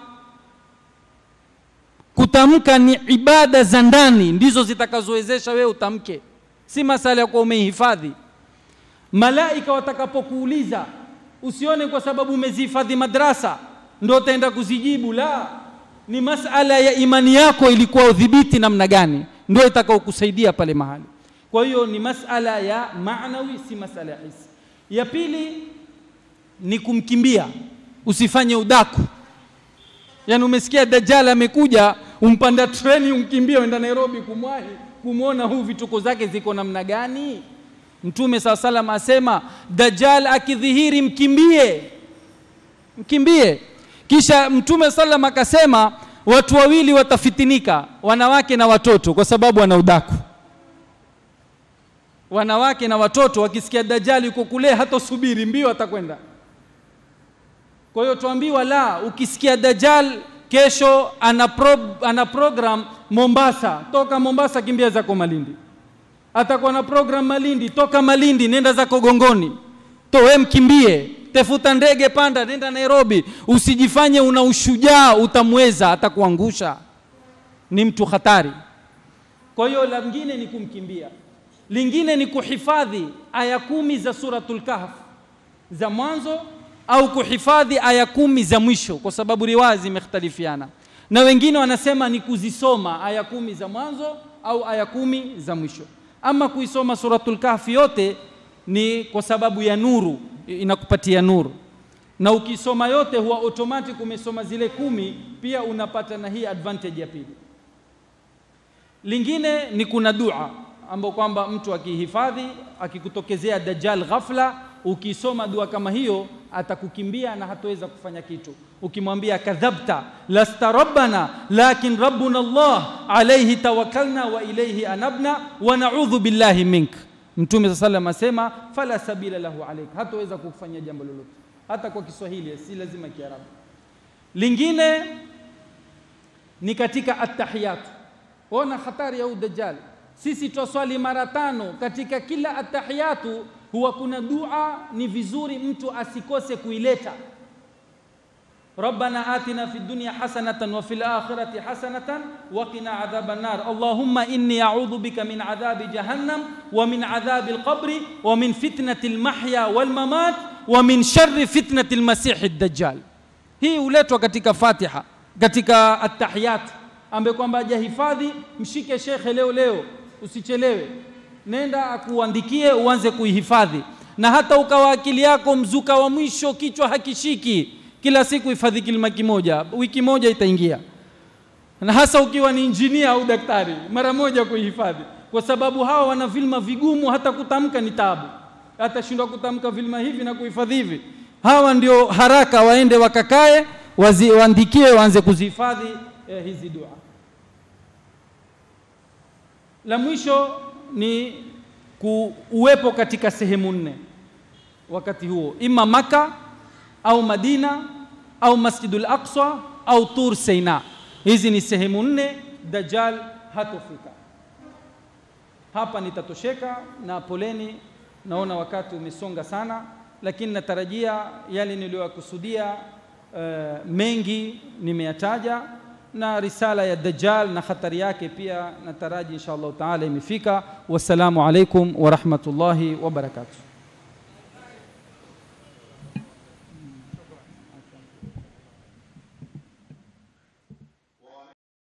kutamka ni ibada za ndani ndizo zitakazowezesha wewe utamke, si masala ya kuwa umeihifadhi. Malaika watakapokuuliza usione kwa sababu umezihifadhi madrasa ndio utaenda kuzijibu. La, ni masala ya imani yako ilikuwa udhibiti namna gani, ndio itakaokusaidia pale mahali. Kwa hiyo ni masala ya maanawi, si masala ya hisi. Ya pili ni kumkimbia, usifanye udaku. Yaani umesikia Dajjal amekuja, umpanda treni umkimbie uenda Nairobi kumwahi kumwona huu vituko zake ziko namna gani. Mtume saa salam asema Dajjal akidhihiri mkimbie, mkimbie. Kisha Mtume salam akasema watu wawili watafitinika, wanawake na watoto, kwa sababu wana udaku. Wanawake na watoto wakisikia Dajjal yuko kule, hatosubiri mbio, atakwenda kwa hiyo tuambiwa la, ukisikia Dajjal kesho ana, pro, ana program Mombasa, toka Mombasa kimbia zako Malindi. Atakuwa na program Malindi, toka Malindi nenda zako Gongoni, to we mkimbie, tefuta ndege, panda, nenda Nairobi. Usijifanye una ushujaa, utamweza, atakuangusha. Ni mtu hatari. Kwa hiyo lingine ni kumkimbia, lingine ni kuhifadhi aya kumi za Suratul Kahf za mwanzo au kuhifadhi aya kumi za mwisho, kwa sababu riwaya zimekhtalifiana, na wengine wanasema ni kuzisoma aya kumi za mwanzo au aya kumi za mwisho. Ama kuisoma Suratul Kahfi yote ni kwa sababu ya nuru, inakupatia nuru, na ukisoma yote huwa automatic umesoma zile kumi, pia unapata na hii advantage ya pili. Lingine ni kuna dua ambao kwamba mtu akihifadhi, akikutokezea Dajjal ghafla ukisoma dua kama hiyo atakukimbia na hataweza kufanya kitu. Ukimwambia kadhabta lasta rabbana lakin rabbuna Allah alayhi tawakkalna wa ilayhi anabna wa na'udhu billahi mink. Mtume sasa sallam asema fala sabila lahu alayka, hataweza kukufanyia jambo lolote, hata kwa Kiswahili, si lazima Kiarabu. Lingine ni katika attahiyat. Ona hatari ya udajjal. Sisi twaswali mara tano katika kila attahiyatu huwa kuna dua ni vizuri mtu asikose kuileta. Rabbana atina fid dunya hasanatan wa fil akhirati hasanatan wa qina adhaban nar. Allahumma inni a'udhu bika min adhabi jahannam wa min adhabi al-qabri wa min fitnati al-mahya wal mamat wa min sharri fitnati al-masih ad-dajjal. Hii huletwa katika Fatiha, katika at-tahiyat, ambaye kwamba hajahifadhi, mshike shekhe leo leo, usichelewe nenda akuandikie uanze kuihifadhi, na hata ukawa akili yako mzuka wa mwisho, kichwa hakishiki, kila siku hifadhi kilima kimoja, wiki moja itaingia. Na hasa ukiwa ni injinia au daktari, mara moja kuihifadhi, kwa sababu hawa wana vilma vigumu, hata kutamka ni taabu. atashindwa kutamka vilima hivi na kuhifadhi hivi. Hawa ndio haraka waende wakakae, wazi- waandikie, waanze kuzihifadhi eh, hizi dua. La mwisho ni kuwepo katika sehemu nne wakati huo, ima Maka au Madina au Masjidul Aqsa au Tur Seina. Hizi ni sehemu nne Dajjal hatofika. Hapa nitatosheka na poleni, naona wakati umesonga sana, lakini natarajia yale niliyokusudia uh, mengi nimeyataja na risala ya Dajjal na hatari yake pia nataraji insha Allah taala imefika. Wassalamu alaikum wa rahmatullahi wa barakatuh.